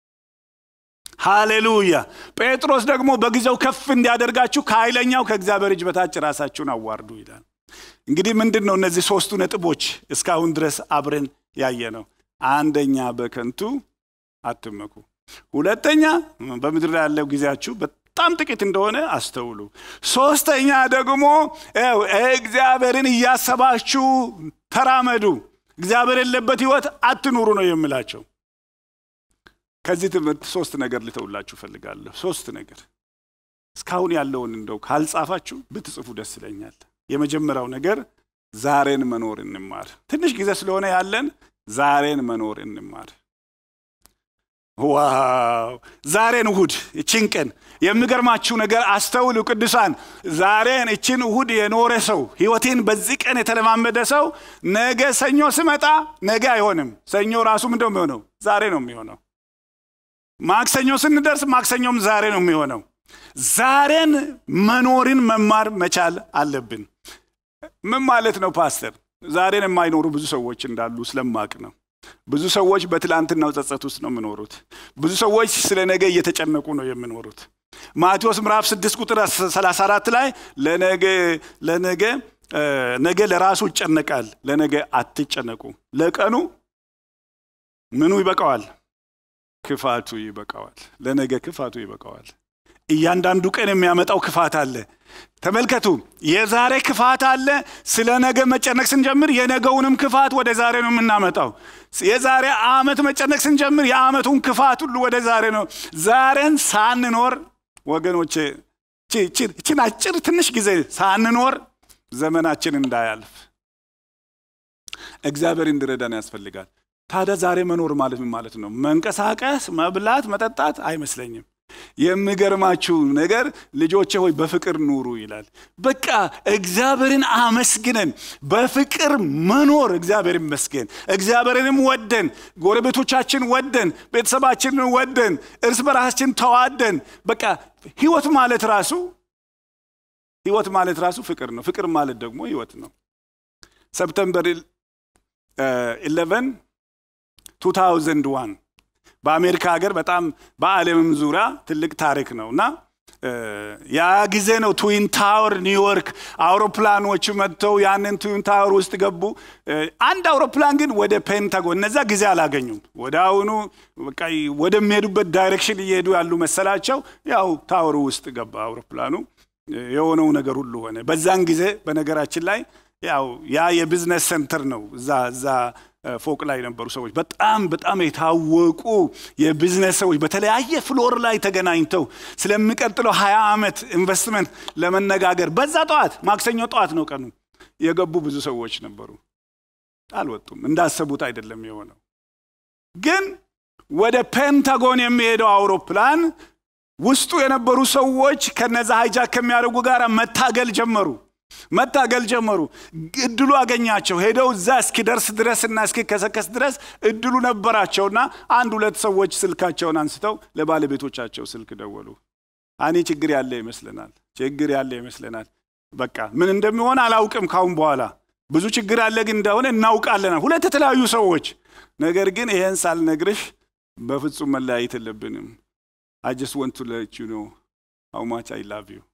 [SPEAKER 1] ሃሌሉያ ጴጥሮስ ደግሞ በጊዜው ከፍ እንዲያደርጋችሁ ከኃይለኛው ከእግዚአብሔር እጅ በታች ራሳችሁን አዋርዱ ይላል እንግዲህ ምንድን ነው እነዚህ ሶስቱ ነጥቦች እስካሁን ድረስ አብረን ያየ ነው አንደኛ በከንቱ አትመኩ ሁለተኛ በምድር ላይ ያለው ጊዜያችሁ በጣም ጥቂት እንደሆነ አስተውሉ። ሶስተኛ ደግሞ እግዚአብሔርን እያሰባችሁ ተራመዱ። እግዚአብሔር የሌለበት ህይወት አትኑሩ ነው የምላቸው። ከዚህ ትምህርት ሶስት ነገር ልተውላችሁ እፈልጋለሁ። ሶስት ነገር እስካሁን ያለውን እንደው ካልጻፋችሁ ብትጽፉ ደስ ይለኛል። የመጀመሪያው ነገር ዛሬን መኖር እንማር። ትንሽ ጊዜ ስለሆነ ያለን ዛሬን መኖር እንማር። ዋው! ዛሬን እሁድ እችን ቀን የሚገርማችሁ ነገር አስተውሉ ቅዱሳን። ዛሬን እችን እሁድ የኖረ ሰው ህይወቴን በዚህ ቀን የተለማመደ ሰው ነገ ሰኞ ስመጣ ነገ አይሆንም። ሰኞ ራሱ ምንድነው የሚሆነው? ዛሬ ነው የሚሆነው። ማክሰኞ ስንደርስ ማክሰኞም ዛሬ ነው የሚሆነው። ዛሬን መኖርን መማር መቻል አለብን። ምን ማለት ነው ፓስተር? ዛሬን የማይኖሩ ብዙ ሰዎች እንዳሉ ስለማቅ ነው። ብዙ ሰዎች በትላንትናው ጸጸት ውስጥ ነው የሚኖሩት። ብዙ ሰዎች ስለ ነገ እየተጨነቁ ነው የሚኖሩት። ማቴዎስ ምዕራፍ 6 ቁጥር 34 ላይ ለነገ ለነገ ነገ ለራሱ ይጨነቃል፣ ለነገ አትጨነቁ፣ ለቀኑ ምኑ ይበቃዋል? ክፋቱ ይበቃዋል። ለነገ ክፋቱ ይበቃዋል። እያንዳንዱ ቀን የሚያመጣው ክፋት አለ። ተመልከቱ፣ የዛሬ ክፋት አለ። ስለ ነገ መጨነቅ ስንጀምር የነገውንም ክፋት ወደ ዛሬ ነው የምናመጣው። የዛሬ ዓመት መጨነቅ ስንጀምር የዓመቱን ክፋት ሁሉ ወደ ዛሬ ነው። ዛሬን ሳንኖር ወገኖቼ፣ ችን አጭር ትንሽ ጊዜ ሳንኖር ዘመናችን እንዳያልፍ እግዚአብሔር እንዲረዳን ያስፈልጋል። ታዲያ ዛሬ መኖር ማለት ምን ማለት ነው? መንቀሳቀስ፣ መብላት፣ መጠጣት አይመስለኝም። የሚገርማችሁ ነገር ልጆቼ ሆይ በፍቅር ኑሩ ይላል። በቃ እግዚአብሔርን አመስግነን በፍቅር መኖር እግዚአብሔር ይመስገን። እግዚአብሔርንም ወደን ጎረቤቶቻችን ወደን ቤተሰባችንን ወደን እርስ በራሳችን ተዋደን በቃ ህይወት ማለት ራሱ ህይወት ማለት ራሱ ፍቅር ነው። ፍቅር ማለት ደግሞ ህይወት ነው። ሰፕተምበር 11 2001 በአሜሪካ ሀገር በጣም በዓለምም ዙሪያ ትልቅ ታሪክ ነው እና ያ ጊዜ ነው ትዊን ታወር ኒውዮርክ አውሮፕላኖች መጥተው ያንን ትዊን ታወር ውስጥ ገቡ። አንድ አውሮፕላን ግን ወደ ፔንታጎን እነዛ ጊዜ አላገኙም። ወደ አሁኑ ወደሚሄዱበት ዳይሬክሽን እየሄዱ ያሉ መሰላቸው። ያው ታወሩ ውስጥ ገባ አውሮፕላኑ። የሆነው ነገር ሁሉ ሆነ። በዛን ጊዜ በነገራችን ላይ ያው ያ የቢዝነስ ሴንተር ነው እዛ እዛ ፎቅ ላይ የነበሩ ሰዎች በጣም በጣም የታወቁ የቢዝነስ ሰዎች በተለያየ ፍሎር ላይ ተገናኝተው ስለሚቀጥለው ሀያ ዓመት ኢንቨስትመንት ለመነጋገር በዛ ጠዋት ማክሰኞ ጠዋት ነው ቀኑ የገቡ ብዙ ሰዎች ነበሩ። አልወጡም። እንዳሰቡት አይደለም የሆነው። ግን ወደ ፔንታጎን የሚሄደው አውሮፕላን ውስጡ የነበሩ ሰዎች ከነዛ ሃይጃክ ከሚያደርጉ ጋር መታገል ጀመሩ መታገል ጀመሩ። እድሉ አገኛቸው። ሄደው እዛ እስኪደርስ ድረስና እስኪከሰከስ ድረስ እድሉ ነበራቸውና አንድ ሁለት ሰዎች ስልካቸውን አንስተው ለባለቤቶቻቸው ስልክ ደወሉ። አኔ ችግር ያለ ይመስለናል፣ ችግር ያለ ይመስለናል። በቃ ምን እንደሚሆን አላውቅም። ካሁን በኋላ ብዙ ችግር ያለ ግን እንደሆነ እናውቃለን። ሁለት የተለያዩ ሰዎች። ነገር ግን ይሄን ሳልነግርሽ በፍጹም መለያየት የለብንም። አይ ጀስት ወንት ቱ ሌት ዩ ኖ ሃው ማች አይ ላቭ ዩ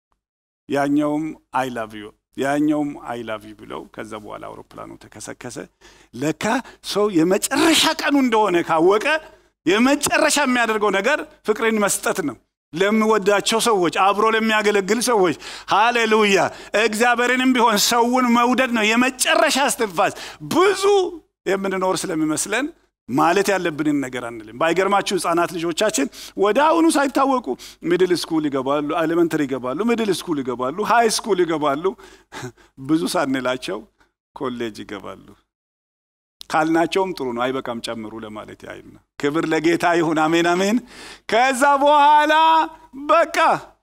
[SPEAKER 1] ያኛውም አይ ላቭ ዩ ያኛውም አይ ላቭ ዩ ብለው ከዛ በኋላ አውሮፕላኑ ተከሰከሰ። ለካ ሰው የመጨረሻ ቀኑ እንደሆነ ካወቀ የመጨረሻ የሚያደርገው ነገር ፍቅርን መስጠት ነው። ለሚወዳቸው ሰዎች፣ አብሮ ለሚያገለግል ሰዎች። ሃሌሉያ! እግዚአብሔርንም ቢሆን ሰውን መውደድ ነው የመጨረሻ እስትንፋስ። ብዙ የምንኖር ስለሚመስለን ማለት ያለብንን ነገር አንልም። ባይገርማችሁ ህፃናት ልጆቻችን ወደ አሁኑ ሳይታወቁ ሚድል ስኩል ይገባሉ፣ ኤሌመንተሪ ይገባሉ፣ ሚድል ስኩል ይገባሉ፣ ሃይ ስኩል ይገባሉ። ብዙ ሳንላቸው ኮሌጅ ይገባሉ። ካልናቸውም ጥሩ ነው፣ አይበቃም ጨምሩ ለማለት ያህል ነው። ክብር ለጌታ ይሁን። አሜን አሜን። ከዛ በኋላ በቃ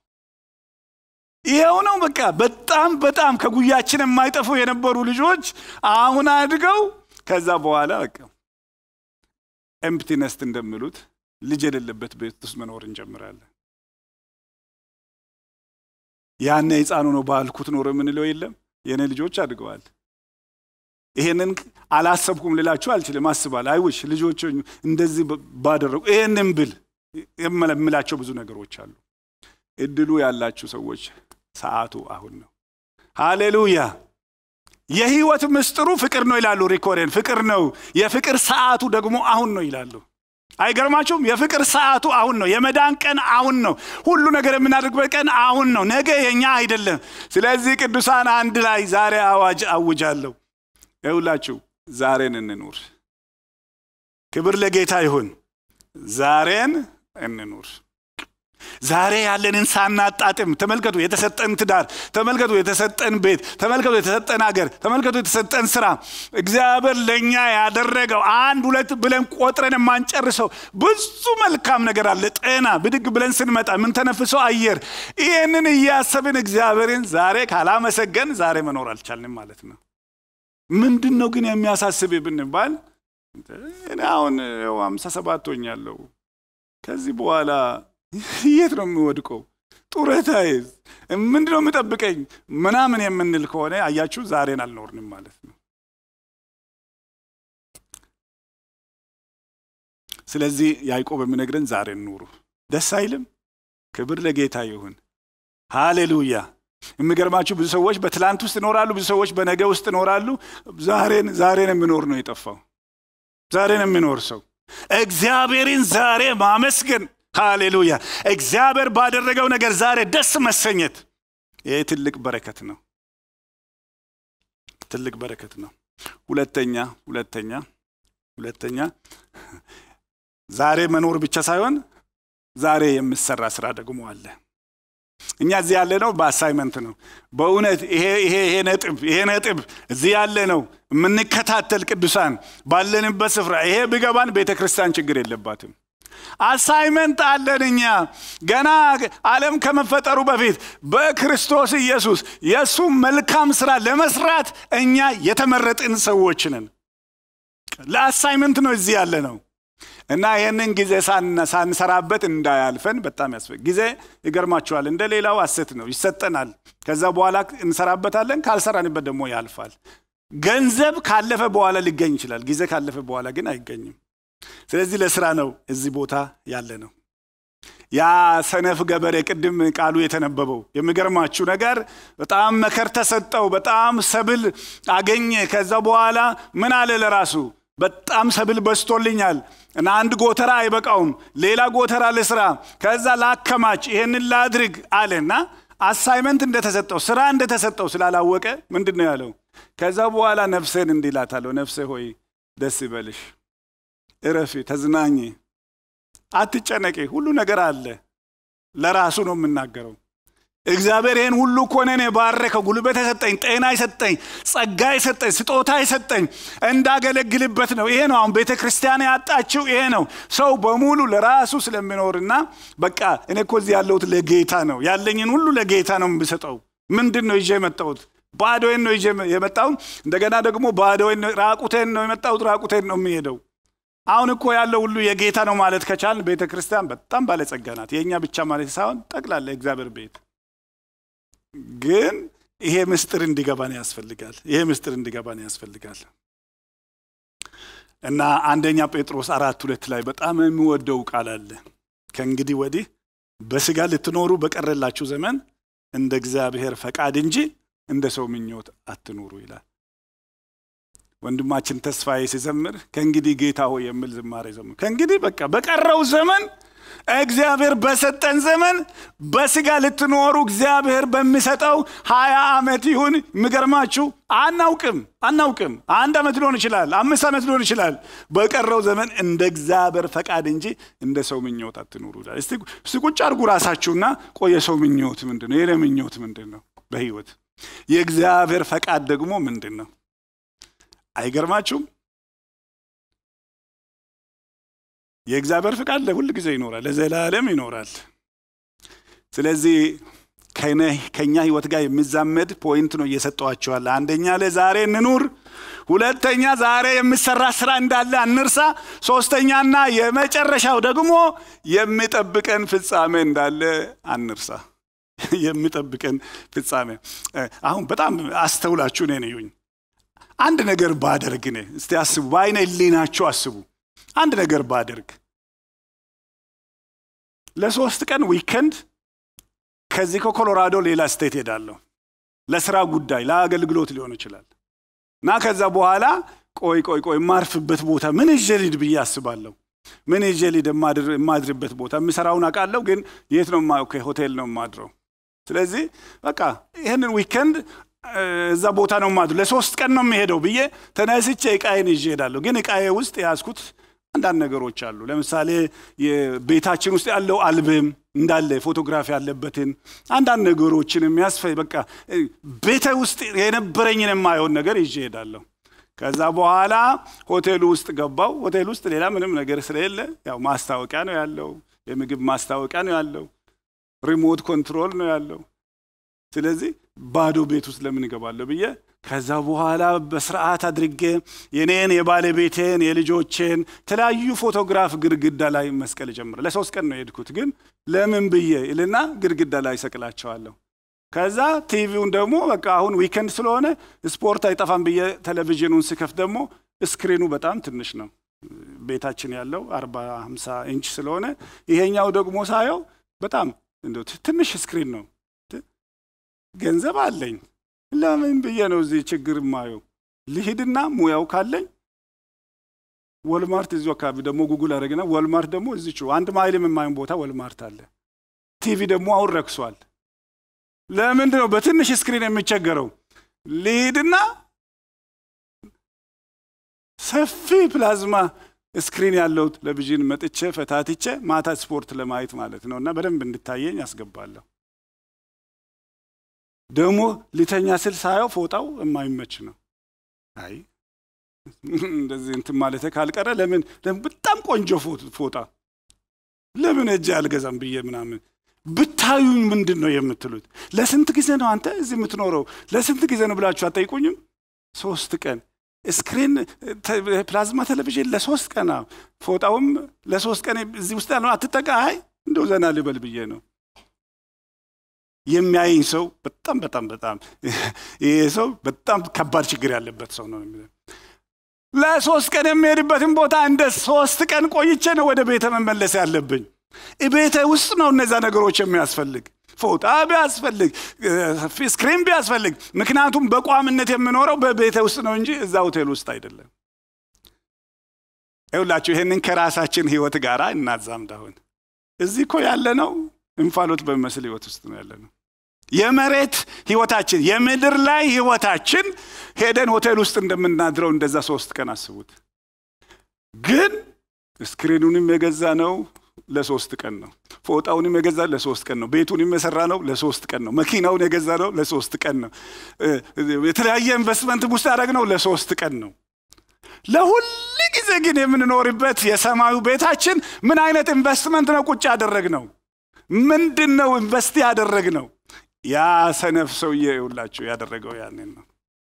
[SPEAKER 1] ይኸው ነው። በቃ በጣም በጣም ከጉያችን የማይጠፉ የነበሩ ልጆች አሁን አድገው ከዛ በኋላ በቃ ኤምፕቲ ነስት እንደሚሉት ልጅ የሌለበት ቤት ውስጥ መኖር እንጀምራለን። ያኔ ህፃኑ ነው ባልኩት ኖሮ የምንለው የለም። የእኔ ልጆች አድገዋል። ይሄንን አላሰብኩም ልላችሁ አልችልም። አስባል አይውሽ ልጆች እንደዚህ ባደረጉ ይሄንን ብል የምላቸው ብዙ ነገሮች አሉ። እድሉ ያላችሁ ሰዎች ሰዓቱ አሁን ነው። ሃሌሉያ። የህይወት ምስጢሩ ፍቅር ነው ይላሉ ሪኮሬን። ፍቅር ነው። የፍቅር ሰዓቱ ደግሞ አሁን ነው ይላሉ። አይገርማችሁም? የፍቅር ሰዓቱ አሁን ነው። የመዳን ቀን አሁን ነው። ሁሉ ነገር የምናደርግበት ቀን አሁን ነው። ነገ የኛ አይደለም። ስለዚህ ቅዱሳን አንድ ላይ ዛሬ አዋጅ አውጃለሁ። ይሁላችሁ ዛሬን እንኑር። ክብር ለጌታ ይሁን። ዛሬን እንኑር። ዛሬ ያለንን ሳናጣጥም ተመልከቱ፣ የተሰጠን ትዳር ተመልከቱ፣ የተሰጠን ቤት ተመልከቱ፣ የተሰጠን አገር ተመልከቱ፣ የተሰጠን ስራ እግዚአብሔር ለእኛ ያደረገው አንድ ሁለት ብለን ቆጥረን የማንጨርሰው ብዙ መልካም ነገር አለ። ጤና፣ ብድግ ብለን ስንመጣ የምንተነፍሰው አየር፣ ይህንን እያሰብን እግዚአብሔርን ዛሬ ካላመሰገን ዛሬ መኖር አልቻልንም ማለት ነው። ምንድን ነው ግን የሚያሳስብ ብንባል እኔ አሁን ሃምሳ ሰባት ሆኛለሁ ከዚህ በኋላ የት ነው የምወድቀው? ጡረታዬስ ምንድን ነው የምጠብቀኝ? ምናምን የምንል ከሆነ አያችሁ ዛሬን አልኖርንም ማለት ነው። ስለዚህ ያዕቆብ የሚነግረን ዛሬን ኑሩ። ደስ አይልም? ክብር ለጌታ ይሁን። ሃሌሉያ። የሚገርማችሁ ብዙ ሰዎች በትላንት ውስጥ ይኖራሉ፣ ብዙ ሰዎች በነገ ውስጥ ይኖራሉ። ዛሬን ዛሬን የሚኖር ነው የጠፋው። ዛሬን የሚኖር ሰው እግዚአብሔርን ዛሬ ማመስገን ሃሌሉያ እግዚአብሔር ባደረገው ነገር ዛሬ ደስ መሰኘት ይህ ትልቅ በረከት ነው ትልቅ በረከት ነው ሁለተኛ ሁለተኛ ሁለተኛ ዛሬ መኖር ብቻ ሳይሆን ዛሬ የሚሰራ ስራ ደግሞ አለ እኛ እዚህ ያለ ነው በአሳይመንት ነው በእውነት ይሄ ይሄ ይሄ ነጥብ ይሄ ነጥብ እዚህ ያለ ነው የምንከታተል ቅዱሳን ባለንበት ስፍራ ይሄ ቢገባን ቤተ ክርስቲያን ችግር የለባትም አሳይመንት አለን እኛ ገና ዓለም ከመፈጠሩ በፊት በክርስቶስ ኢየሱስ የእሱ መልካም ስራ ለመስራት እኛ የተመረጥን ሰዎች ነን ለአሳይመንት ነው እዚህ ያለ ነው እና ይህንን ጊዜ ሳንሰራበት እንዳያልፈን በጣም ያስፈ ጊዜ ይገርማችኋል እንደ ሌላው አሰት ነው ይሰጠናል ከዛ በኋላ እንሰራበታለን ካልሰራንበት ደግሞ ያልፋል ገንዘብ ካለፈ በኋላ ሊገኝ ይችላል ጊዜ ካለፈ በኋላ ግን አይገኝም ስለዚህ ለስራ ነው እዚህ ቦታ ያለ ነው ያ ሰነፍ ገበሬ ቅድም ቃሉ የተነበበው የሚገርማችሁ ነገር በጣም መከር ተሰጠው በጣም ሰብል አገኘ ከዛ በኋላ ምን አለ ለራሱ በጣም ሰብል በስቶልኛል እና አንድ ጎተራ አይበቃውም ሌላ ጎተራ ልስራ ከዛ ላከማች ይሄንን ላድርግ አለና አሳይመንት እንደተሰጠው ስራ እንደተሰጠው ስላላወቀ ምንድን ነው ያለው ከዛ በኋላ ነፍሴን እንዲላታለሁ ነፍሴ ሆይ ደስ ይበልሽ እረፊ ተዝናኝ አትጨነቂ ሁሉ ነገር አለ ለራሱ ነው የምናገረው እግዚአብሔር ይህን ሁሉ እኮ እኔን የባረከው ጉልበት የሰጠኝ ጤና የሰጠኝ ጸጋ የሰጠኝ ስጦታ የሰጠኝ እንዳገለግልበት ነው ይሄ ነው አሁን ቤተ ክርስቲያን ያጣችው ይሄ ነው ሰው በሙሉ ለራሱ ስለሚኖርና በቃ እኔ እኮ እዚህ ያለሁት ለጌታ ነው ያለኝን ሁሉ ለጌታ ነው የምሰጠው ምንድን ነው ይዤ የመጣሁት ባዶዬን ነው ይዤ የመጣው እንደገና ደግሞ ባዶዬን ራቁቴን ነው የመጣሁት ራቁቴን ነው የሚሄደው አሁን እኮ ያለው ሁሉ የጌታ ነው ማለት ከቻልን ቤተ ክርስቲያን በጣም ባለጸጋ ናት የእኛ ብቻ ማለት ሳይሆን ጠቅላላ እግዚአብሔር ቤት ግን ይሄ ምስጢር እንዲገባን ያስፈልጋል ይሄ ምስጢር እንዲገባን ያስፈልጋል እና አንደኛ ጴጥሮስ አራት ሁለት ላይ በጣም የሚወደው ቃል አለ ከእንግዲህ ወዲህ በስጋ ልትኖሩ በቀረላችሁ ዘመን እንደ እግዚአብሔር ፈቃድ እንጂ እንደ ሰው ምኞት አትኑሩ ይላል ወንድማችን ተስፋዬ ሲዘምር ከእንግዲህ ጌታ ሆይ የሚል ዝማሬ ዘምር ከእንግዲህ በቃ በቀረው ዘመን እግዚአብሔር በሰጠን ዘመን በስጋ ልትኖሩ እግዚአብሔር በሚሰጠው ሀያ ዓመት ይሁን የሚገርማችሁ አናውቅም አናውቅም አንድ ዓመት ሊሆን ይችላል አምስት ዓመት ሊሆን ይችላል በቀረው ዘመን እንደ እግዚአብሔር ፈቃድ እንጂ እንደ ሰው ምኞት አትኑሩ ይላል እስቲ ቁጭ አድርጉ ራሳችሁና ቆየ ሰው ምኞት ምንድን ነው የኔ ምኞት ምንድን ነው በህይወት የእግዚአብሔር ፈቃድ ደግሞ ምንድን ነው አይገርማችሁም የእግዚአብሔር ፍቃድ ለሁል ጊዜ ይኖራል ለዘላለም ይኖራል ስለዚህ ከኛ ህይወት ጋር የሚዛመድ ፖይንት ነው እየሰጠዋቸዋል አንደኛ ለዛሬ እንኑር ሁለተኛ ዛሬ የሚሰራ ስራ እንዳለ አንርሳ ሶስተኛና የመጨረሻው ደግሞ የሚጠብቀን ፍጻሜ እንዳለ አንርሳ የሚጠብቀን ፍጻሜ አሁን በጣም አስተውላችሁ እኔን እዩኝ አንድ ነገር ባደርግ ነ እስቲ አስቡ በአይነ ህሊናችሁ አስቡ አንድ ነገር ባደርግ ለሶስት ቀን ዊከንድ ከዚህ ከኮሎራዶ ሌላ ስቴት ሄዳለሁ ለስራ ጉዳይ ለአገልግሎት ሊሆን ይችላል እና ከዛ በኋላ ቆይ ቆይ ቆይ የማርፍበት ቦታ ምን ይዤ ልሂድ ብዬ አስባለሁ ምን ይዤ ልሂድ? የማድርበት ቦታ የምሰራውን አውቃለሁ፣ ግን የት ነው? ሆቴል ነው የማድረው። ስለዚህ በቃ ይህንን ዊከንድ እዛ ቦታ ነው ማድረው፣ ለሶስት ቀን ነው የሚሄደው ብዬ ተነስቼ እቃዬን ይዤ እሄዳለሁ። ግን እቃዬ ውስጥ የያዝኩት አንዳንድ ነገሮች አሉ። ለምሳሌ ቤታችን ውስጥ ያለው አልበም እንዳለ ፎቶግራፊ ያለበትን አንዳንድ ነገሮችን የሚያስፈ በቃ ቤተ ውስጥ የነበረኝን የማየውን ነገር ይዤ እሄዳለሁ። ከዛ በኋላ ሆቴሉ ውስጥ ገባው። ሆቴል ውስጥ ሌላ ምንም ነገር ስለሌለ ያው ማስታወቂያ ነው ያለው፣ የምግብ ማስታወቂያ ነው ያለው፣ ሪሞት ኮንትሮል ነው ያለው። ስለዚህ ባዶ ቤት ውስጥ ለምን እገባለሁ ብዬ ከዛ በኋላ በስርዓት አድርጌ የኔን የባለቤቴን የልጆቼን የተለያዩ ፎቶግራፍ ግድግዳ ላይ መስቀል ጀምረ ለሶስት ቀን ነው የሄድኩት። ግን ለምን ብዬ ይልና ግድግዳ ላይ ሰቅላቸዋለሁ። ከዛ ቲቪውን ደግሞ በቃ አሁን ዊከንድ ስለሆነ ስፖርት አይጠፋም ብዬ ቴሌቪዥኑን ስከፍት ደግሞ ስክሪኑ በጣም ትንሽ ነው። ቤታችን ያለው አርባ ሃምሳ ኢንች ስለሆነ ይሄኛው ደግሞ ሳየው በጣም እንደው ትንሽ ስክሪን ነው። ገንዘብ አለኝ ለምን ብዬ ነው እዚህ ችግር ማየው? ልሂድና ሙያው ካለኝ ወልማርት እዚሁ አካባቢ ደግሞ ጉጉል አደረግና ወልማርት ደግሞ እዚች አንድ ማይልም የማይሆን ቦታ ወልማርት አለ። ቲቪ ደግሞ አሁን ረክሷል። ለምንድን ነው በትንሽ ስክሪን የሚቸገረው? ልሂድና ሰፊ ፕላዝማ ስክሪን ያለው ቴሌቪዥን መጥቼ ፈታትቼ ማታ ስፖርት ለማየት ማለት ነው እና በደንብ እንድታየኝ አስገባለሁ። ደግሞ ሊተኛ ስል ሳየው ፎጣው የማይመች ነው። አይ እንደዚህ እንትን ማለት ካልቀረ ለምን በጣም ቆንጆ ፎጣ ለምን እጅ አልገዛም ብዬ ምናምን ብታዩኝ ምንድን ነው የምትሉት? ለስንት ጊዜ ነው አንተ እዚህ የምትኖረው? ለስንት ጊዜ ነው ብላችሁ አጠይቁኝም? ሶስት ቀን ስክሪን ፕላዝማ ቴሌቪዥን ለሶስት ቀን ፎጣውም ለሶስት ቀን እዚህ ውስጥ ያለው አትጠቃ። አይ እንደው ዘና ልበል ብዬ ነው የሚያይኝ ሰው በጣም በጣም በጣም ይሄ ሰው በጣም ከባድ ችግር ያለበት ሰው ነው። ለሶስት ቀን የሚሄድበትን ቦታ እንደ ሶስት ቀን ቆይቼ ነው ወደ ቤተ መመለስ ያለብኝ። ቤተ ውስጥ ነው እነዛ ነገሮች የሚያስፈልግ ፎጣ ቢያስፈልግ ስክሪን ቢያስፈልግ፣ ምክንያቱም በቋምነት የምኖረው በቤተ ውስጥ ነው እንጂ እዛ ሆቴል ውስጥ አይደለም። ይሁላችሁ ይህንን ከራሳችን ህይወት ጋር እናዛምድ። አሁን እዚህ እኮ ያለ ነው እንፋሎት በሚመስል ህይወት ውስጥ ነው ያለ ነው። የመሬት ህይወታችን የምድር ላይ ህይወታችን ሄደን ሆቴል ውስጥ እንደምናድረው እንደዛ ሶስት ቀን አስቡት። ግን ስክሪኑንም የገዛ ነው ለሶስት ቀን ነው። ፎጣውንም የገዛ ለሶስት ቀን ነው። ቤቱንም የሰራ ነው ለሶስት ቀን ነው። መኪናውን የገዛ ነው ለሶስት ቀን ነው። የተለያየ ኢንቨስትመንት ውስጥ ያደረግ ነው ለሶስት ቀን ነው። ለሁል ጊዜ ግን የምንኖርበት የሰማዩ ቤታችን ምን አይነት ኢንቨስትመንት ነው ቁጭ ያደረግ ነው? ምንድን ነው ኢንቨስት ያደረግ ነው? ያ ሰነፍ ሰውዬ ይውላችሁ ያደረገው ያንን ነው።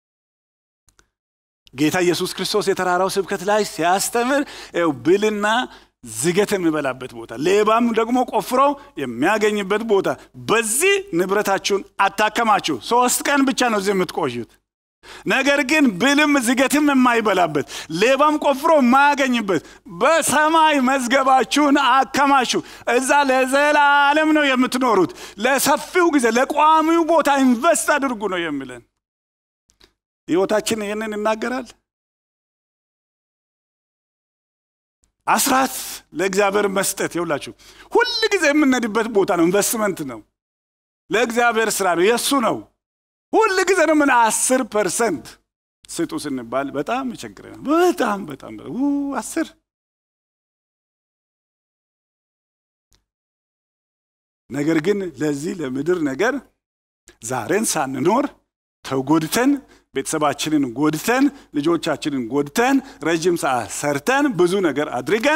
[SPEAKER 1] ጌታ ኢየሱስ ክርስቶስ የተራራው ስብከት ላይ ሲያስተምር ው ብልና ዝገት የሚበላበት ቦታ፣ ሌባም ደግሞ ቆፍሮ የሚያገኝበት ቦታ፣ በዚህ ንብረታችሁን አታከማችሁ። ሶስት ቀን ብቻ ነው እዚህ የምትቆዩት። ነገር ግን ብልም ዝገትም የማይበላበት ሌባም ቆፍሮ የማያገኝበት በሰማይ መዝገባችሁን አከማቹ። እዛ ለዘላለም ነው የምትኖሩት። ለሰፊው ጊዜ ለቋሚው ቦታ ኢንቨስት አድርጉ ነው የሚለን። ህይወታችን ይህንን ይናገራል። አስራት ለእግዚአብሔር መስጠት ይውላችሁ ሁል ጊዜ የምንሄድበት ቦታ ነው። ኢንቨስትመንት ነው። ለእግዚአብሔር ስራ ነው፣ የእሱ ነው። ሁል ጊዜ ነው ምን አስር ፐርሰንት ስጡ ስንባል በጣም ይቸግረናል። በጣም በጣም አስር ነገር ግን ለዚህ ለምድር ነገር ዛሬን ሳንኖር ተጎድተን ቤተሰባችንን ጎድተን ልጆቻችንን ጎድተን ረጅም ሰዓት ሰርተን ብዙ ነገር አድርገን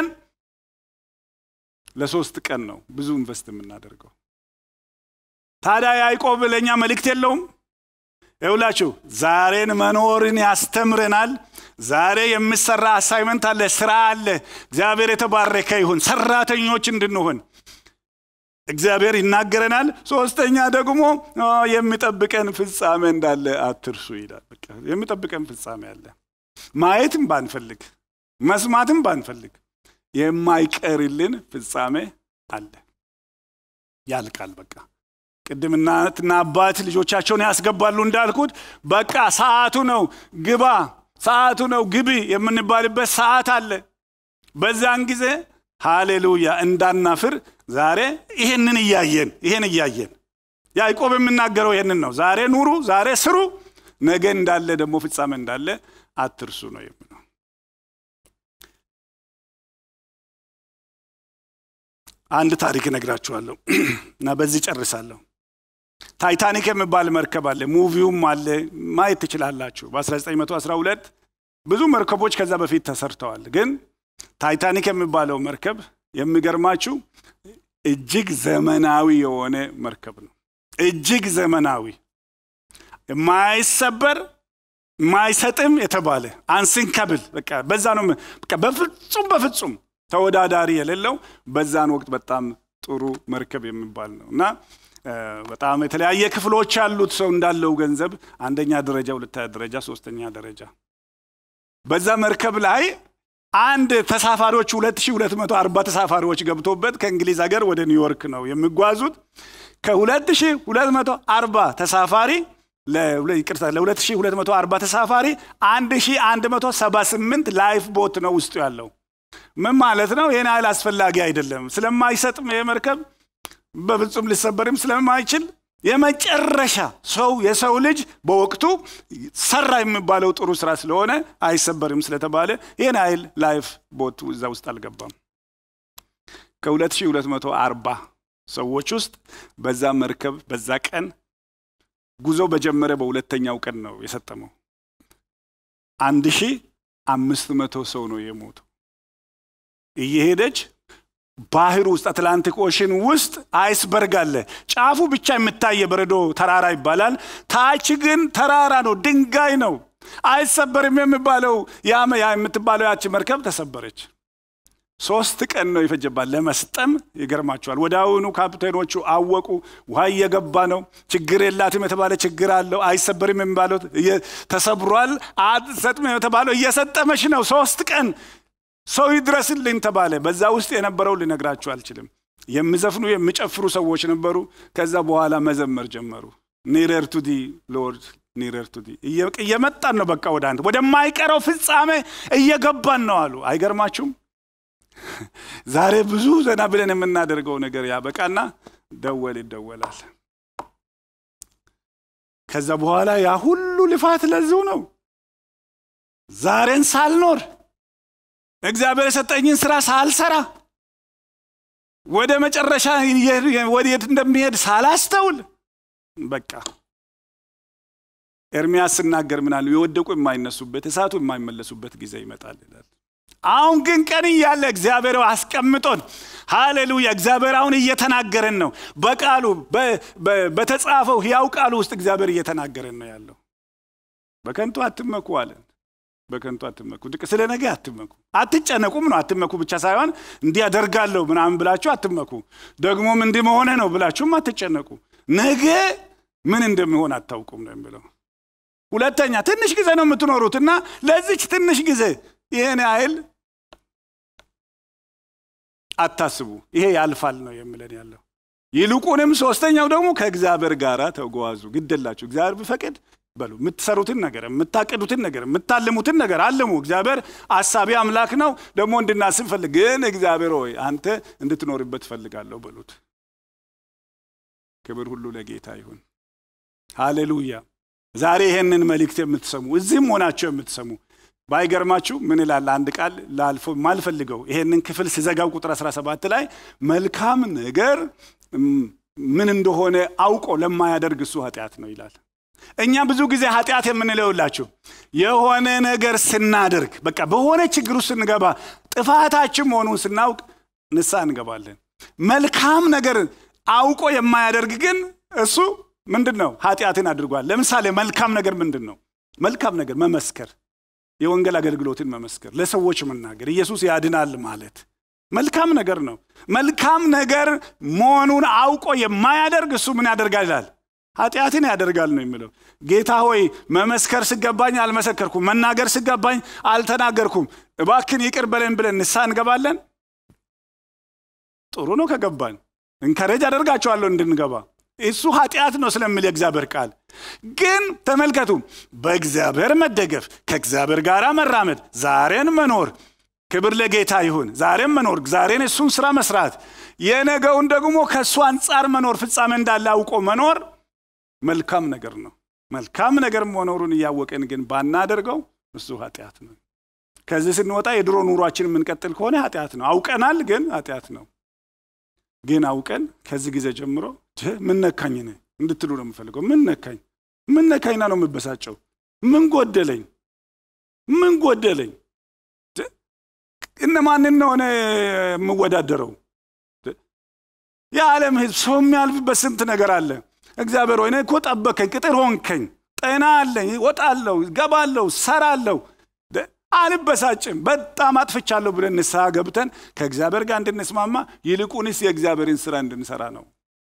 [SPEAKER 1] ለሶስት ቀን ነው ብዙ ኢንቨስት የምናደርገው። ታዲያ ያዕቆብ ለእኛ መልእክት የለውም? ይውላችሁ ዛሬን መኖርን ያስተምረናል። ዛሬ የሚሰራ አሳይመንት አለ፣ ስራ አለ። እግዚአብሔር የተባረከ ይሁን። ሰራተኞች እንድንሆን እግዚአብሔር ይናገረናል። ሶስተኛ ደግሞ የሚጠብቀን ፍጻሜ እንዳለ አትርሱ ይላል። የሚጠብቀን ፍጻሜ አለ። ማየትም ባንፈልግ መስማትም ባንፈልግ የማይቀርልን ፍጻሜ አለ። ያልቃል በቃ ቅድም እናትና አባት ልጆቻቸውን ያስገባሉ እንዳልኩት በቃ ሰዓቱ ነው ግባ፣ ሰዓቱ ነው ግቢ የምንባልበት ሰዓት አለ። በዛን ጊዜ ሃሌሉያ እንዳናፍር ዛሬ ይሄንን እያየን ይሄን እያየን ያዕቆብ የምናገረው ይሄንን ነው። ዛሬ ኑሩ፣ ዛሬ ስሩ፣ ነገ እንዳለ ደግሞ ፍጻሜ እንዳለ አትርሱ ነው የምለው። አንድ ታሪክ እነግራችኋለሁ እና በዚህ ጨርሳለሁ። ታይታኒክ የሚባል መርከብ አለ፣ ሙቪውም አለ፣ ማየት ትችላላችሁ። በ1912 ብዙ መርከቦች ከዛ በፊት ተሰርተዋል። ግን ታይታኒክ የሚባለው መርከብ የሚገርማችሁ እጅግ ዘመናዊ የሆነ መርከብ ነው። እጅግ ዘመናዊ የማይሰበር የማይሰጥም የተባለ አንሲንከብል በቃ በዛ ነው። በቃ በፍጹም በፍጹም ተወዳዳሪ የሌለው በዛን ወቅት በጣም ጥሩ መርከብ የሚባል ነው እና በጣም የተለያየ ክፍሎች ያሉት ሰው እንዳለው ገንዘብ አንደኛ ደረጃ፣ ሁለተኛ ደረጃ፣ ሶስተኛ ደረጃ በዛ መርከብ ላይ አንድ ተሳፋሪዎች 2240 ተሳፋሪዎች ገብቶበት ከእንግሊዝ ሀገር ወደ ኒውዮርክ ነው የሚጓዙት። ከ2240 ተሳፋሪ ይቅርታ ለ2240 ተሳፋሪ 1178 ላይፍ ቦት ነው ውስጡ ያለው። ምን ማለት ነው? ይህን ያህል አስፈላጊ አይደለም። ስለማይሰጥም ይህ መርከብ በፍጹም ሊሰበርም ስለማይችል የመጨረሻ ሰው የሰው ልጅ በወቅቱ ሰራ የሚባለው ጥሩ ስራ ስለሆነ አይሰበርም ስለተባለ ይህን ያህል ላይፍ ቦት እዛ ውስጥ አልገባም። ከ2240 ሰዎች ውስጥ በዛ መርከብ በዛ ቀን ጉዞ በጀመረ በሁለተኛው ቀን ነው የሰጠመው። አንድ ሺህ አምስት መቶ ሰው ነው የሞተው። እየሄደች ባህር ውስጥ አትላንቲክ ኦሽን ውስጥ አይስበርግ አለ። ጫፉ ብቻ የሚታይ የበረዶ ተራራ ይባላል። ታች ግን ተራራ ነው፣ ድንጋይ ነው። አይሰበርም የሚባለው ያ የምትባለው ያቺ መርከብ ተሰበረች። ሶስት ቀን ነው የፈጀባት ለመስጠም። ይገርማቸዋል። ወደ አሁኑ ካፕቴኖቹ አወቁ። ውሃ እየገባ ነው። ችግር የላትም የተባለ ችግር አለው። አይሰበርም የሚባለው ተሰብሯል። አትሰጥም የተባለው እየሰጠመች ነው። ሶስት ቀን ሰው ይድረስልኝ ተባለ። በዛ ውስጥ የነበረው ልነግራችሁ አልችልም። የሚዘፍኑ የሚጨፍሩ ሰዎች ነበሩ። ከዛ በኋላ መዘመር ጀመሩ። ኒረር ቱ ዲ ሎርድ ኒረር ቱ ዲ እየመጣን ነው። በቃ ወደ አንተ ወደማይቀረው ፍጻሜ እየገባን ነው አሉ። አይገርማችሁም? ዛሬ ብዙ ዘና ብለን የምናደርገው ነገር ያበቃና ደወል ይደወላል። ከዛ በኋላ ያ ሁሉ ልፋት ለዚሁ ነው። ዛሬን ሳልኖር እግዚአብሔር የሰጠኝን ስራ ሳልሰራ ወደ መጨረሻ ወዴት እንደሚሄድ ሳላስተውል በቃ ኤርሚያስ ስናገር ምናሉ የወደቁ የማይነሱበት እሳቱ የማይመለሱበት ጊዜ ይመጣል ይላል። አሁን ግን ቀን እያለ እግዚአብሔር አስቀምጦን፣ ሃሌሉያ! እግዚአብሔር አሁን እየተናገረን ነው። በቃሉ በተጻፈው ሕያው ቃሉ ውስጥ እግዚአብሔር እየተናገረን ነው ያለው። በከንቱ አትመኩ አለን። በከንቱ አትመኩ። ስለ ነገ አትመኩ፣ አትጨነቁም ነው። አትመኩ ብቻ ሳይሆን እንዲህ አደርጋለሁ ምናምን ብላችሁ አትመኩ። ደግሞም እንዲህ መሆነ ነው ብላችሁም አትጨነቁ። ነገ ምን እንደሚሆን አታውቁም ነው የሚለው። ሁለተኛ ትንሽ ጊዜ ነው የምትኖሩት እና ለዚች ትንሽ ጊዜ ይህን ያህል አታስቡ፣ ይሄ ያልፋል ነው የሚለን ያለው። ይልቁንም ሶስተኛው ደግሞ ከእግዚአብሔር ጋር ተጓዙ። ግደላችሁ እግዚአብሔር ቢፈቅድ በሉ የምትሰሩትን ነገር የምታቅዱትን ነገር የምታልሙትን ነገር አልሙ። እግዚአብሔር አሳቢ አምላክ ነው። ደግሞ እንድናስብ ፈልግ። ግን እግዚአብሔር ሆይ አንተ እንድትኖርበት ፈልጋለሁ በሉት። ክብር ሁሉ ለጌታ ይሁን። ሃሌሉያ። ዛሬ ይሄንን መልእክት የምትሰሙ እዚህም ሆናቸው የምትሰሙ ባይገርማችሁ ምን ይላል አንድ ቃል ላልፎ ማልፈልገው ይሄንን ክፍል ሲዘጋው ቁጥር 17 ላይ መልካም ነገር ምን እንደሆነ አውቆ ለማያደርግ እሱ ኃጢአት ነው ይላል። እኛ ብዙ ጊዜ ኃጢአት የምንለውላችሁ የሆነ ነገር ስናደርግ በቃ በሆነ ችግር ውስጥ ስንገባ ጥፋታችን መሆኑን ስናውቅ ንስሐ እንገባለን። መልካም ነገር አውቆ የማያደርግ ግን እሱ ምንድን ነው? ኃጢአትን አድርጓል። ለምሳሌ መልካም ነገር ምንድን ነው? መልካም ነገር መመስከር፣ የወንጌል አገልግሎትን መመስከር፣ ለሰዎች መናገር፣ ኢየሱስ ያድናል ማለት መልካም ነገር ነው። መልካም ነገር መሆኑን አውቆ የማያደርግ እሱ ምን ያደርጋል ይላል ኃጢአትን ያደርጋል ነው የሚለው። ጌታ ሆይ መመስከር ስገባኝ አልመሰከርኩም፣ መናገር ስገባኝ አልተናገርኩም፣ እባክን ይቅር በለን ብለን ንስሐ እንገባለን። ጥሩ ነው ከገባን፣ እንከረጅ አደርጋቸዋለሁ እንድንገባ። እሱ ኃጢአት ነው ስለሚል የእግዚአብሔር ቃል ግን ተመልከቱ፣ በእግዚአብሔር መደገፍ፣ ከእግዚአብሔር ጋር መራመድ፣ ዛሬን መኖር ክብር ለጌታ ይሁን። ዛሬም መኖር፣ ዛሬን እሱን ስራ መስራት፣ የነገውን ደግሞ ከእሱ አንጻር መኖር፣ ፍጻሜ እንዳለ አውቆ መኖር መልካም ነገር ነው። መልካም ነገር መኖሩን እያወቅን ግን ባናደርገው እሱ ኃጢአት ነው። ከዚህ ስንወጣ የድሮ ኑሯችን የምንቀጥል ከሆነ ኃጢአት ነው። አውቀናል፣ ግን ኃጢአት ነው። ግን አውቀን ከዚህ ጊዜ ጀምሮ ምን ነካኝ ነ እንድትሉ ነው የምፈልገው። ምን ነካኝ፣ ምን ነካኝና ነው የምበሳጨው? ምን ጎደለኝ፣ ምን ጎደለኝ? እነማንን ነው እኔ የምወዳደረው? የዓለም ሕዝብ ሰው የሚያልፍበት ስንት ነገር አለ። እግዚአብሔር ሆይ እኔ እኮ ጠበከኝ፣ ቅጥር ሆንከኝ፣ ጤና አለኝ፣ ወጣለሁ፣ ገባለሁ፣ ሰራለሁ፣ አልበሳጭም። በጣም አጥፍቻለሁ ብለን ንስሐ ገብተን ከእግዚአብሔር ጋር እንድንስማማ ይልቁንስ የእግዚአብሔርን ስራ እንድንሰራ ነው።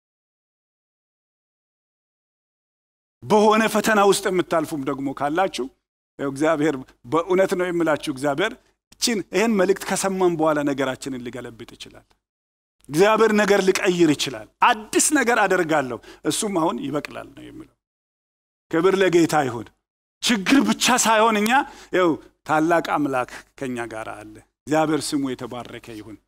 [SPEAKER 1] በሆነ ፈተና ውስጥ የምታልፉም ደግሞ ካላችሁ እግዚአብሔር በእውነት ነው የምላችሁ እግዚአብሔር ችን ይህን መልእክት ከሰማን በኋላ ነገራችንን ሊገለብጥ ይችላል። እግዚአብሔር ነገር ሊቀይር ይችላል። አዲስ ነገር አደርጋለሁ እሱም አሁን ይበቅላል ነው የሚለው። ክብር ለጌታ ይሁን። ችግር ብቻ ሳይሆን እኛ ው ታላቅ አምላክ ከኛ ጋር አለ። እግዚአብሔር ስሙ የተባረከ ይሁን።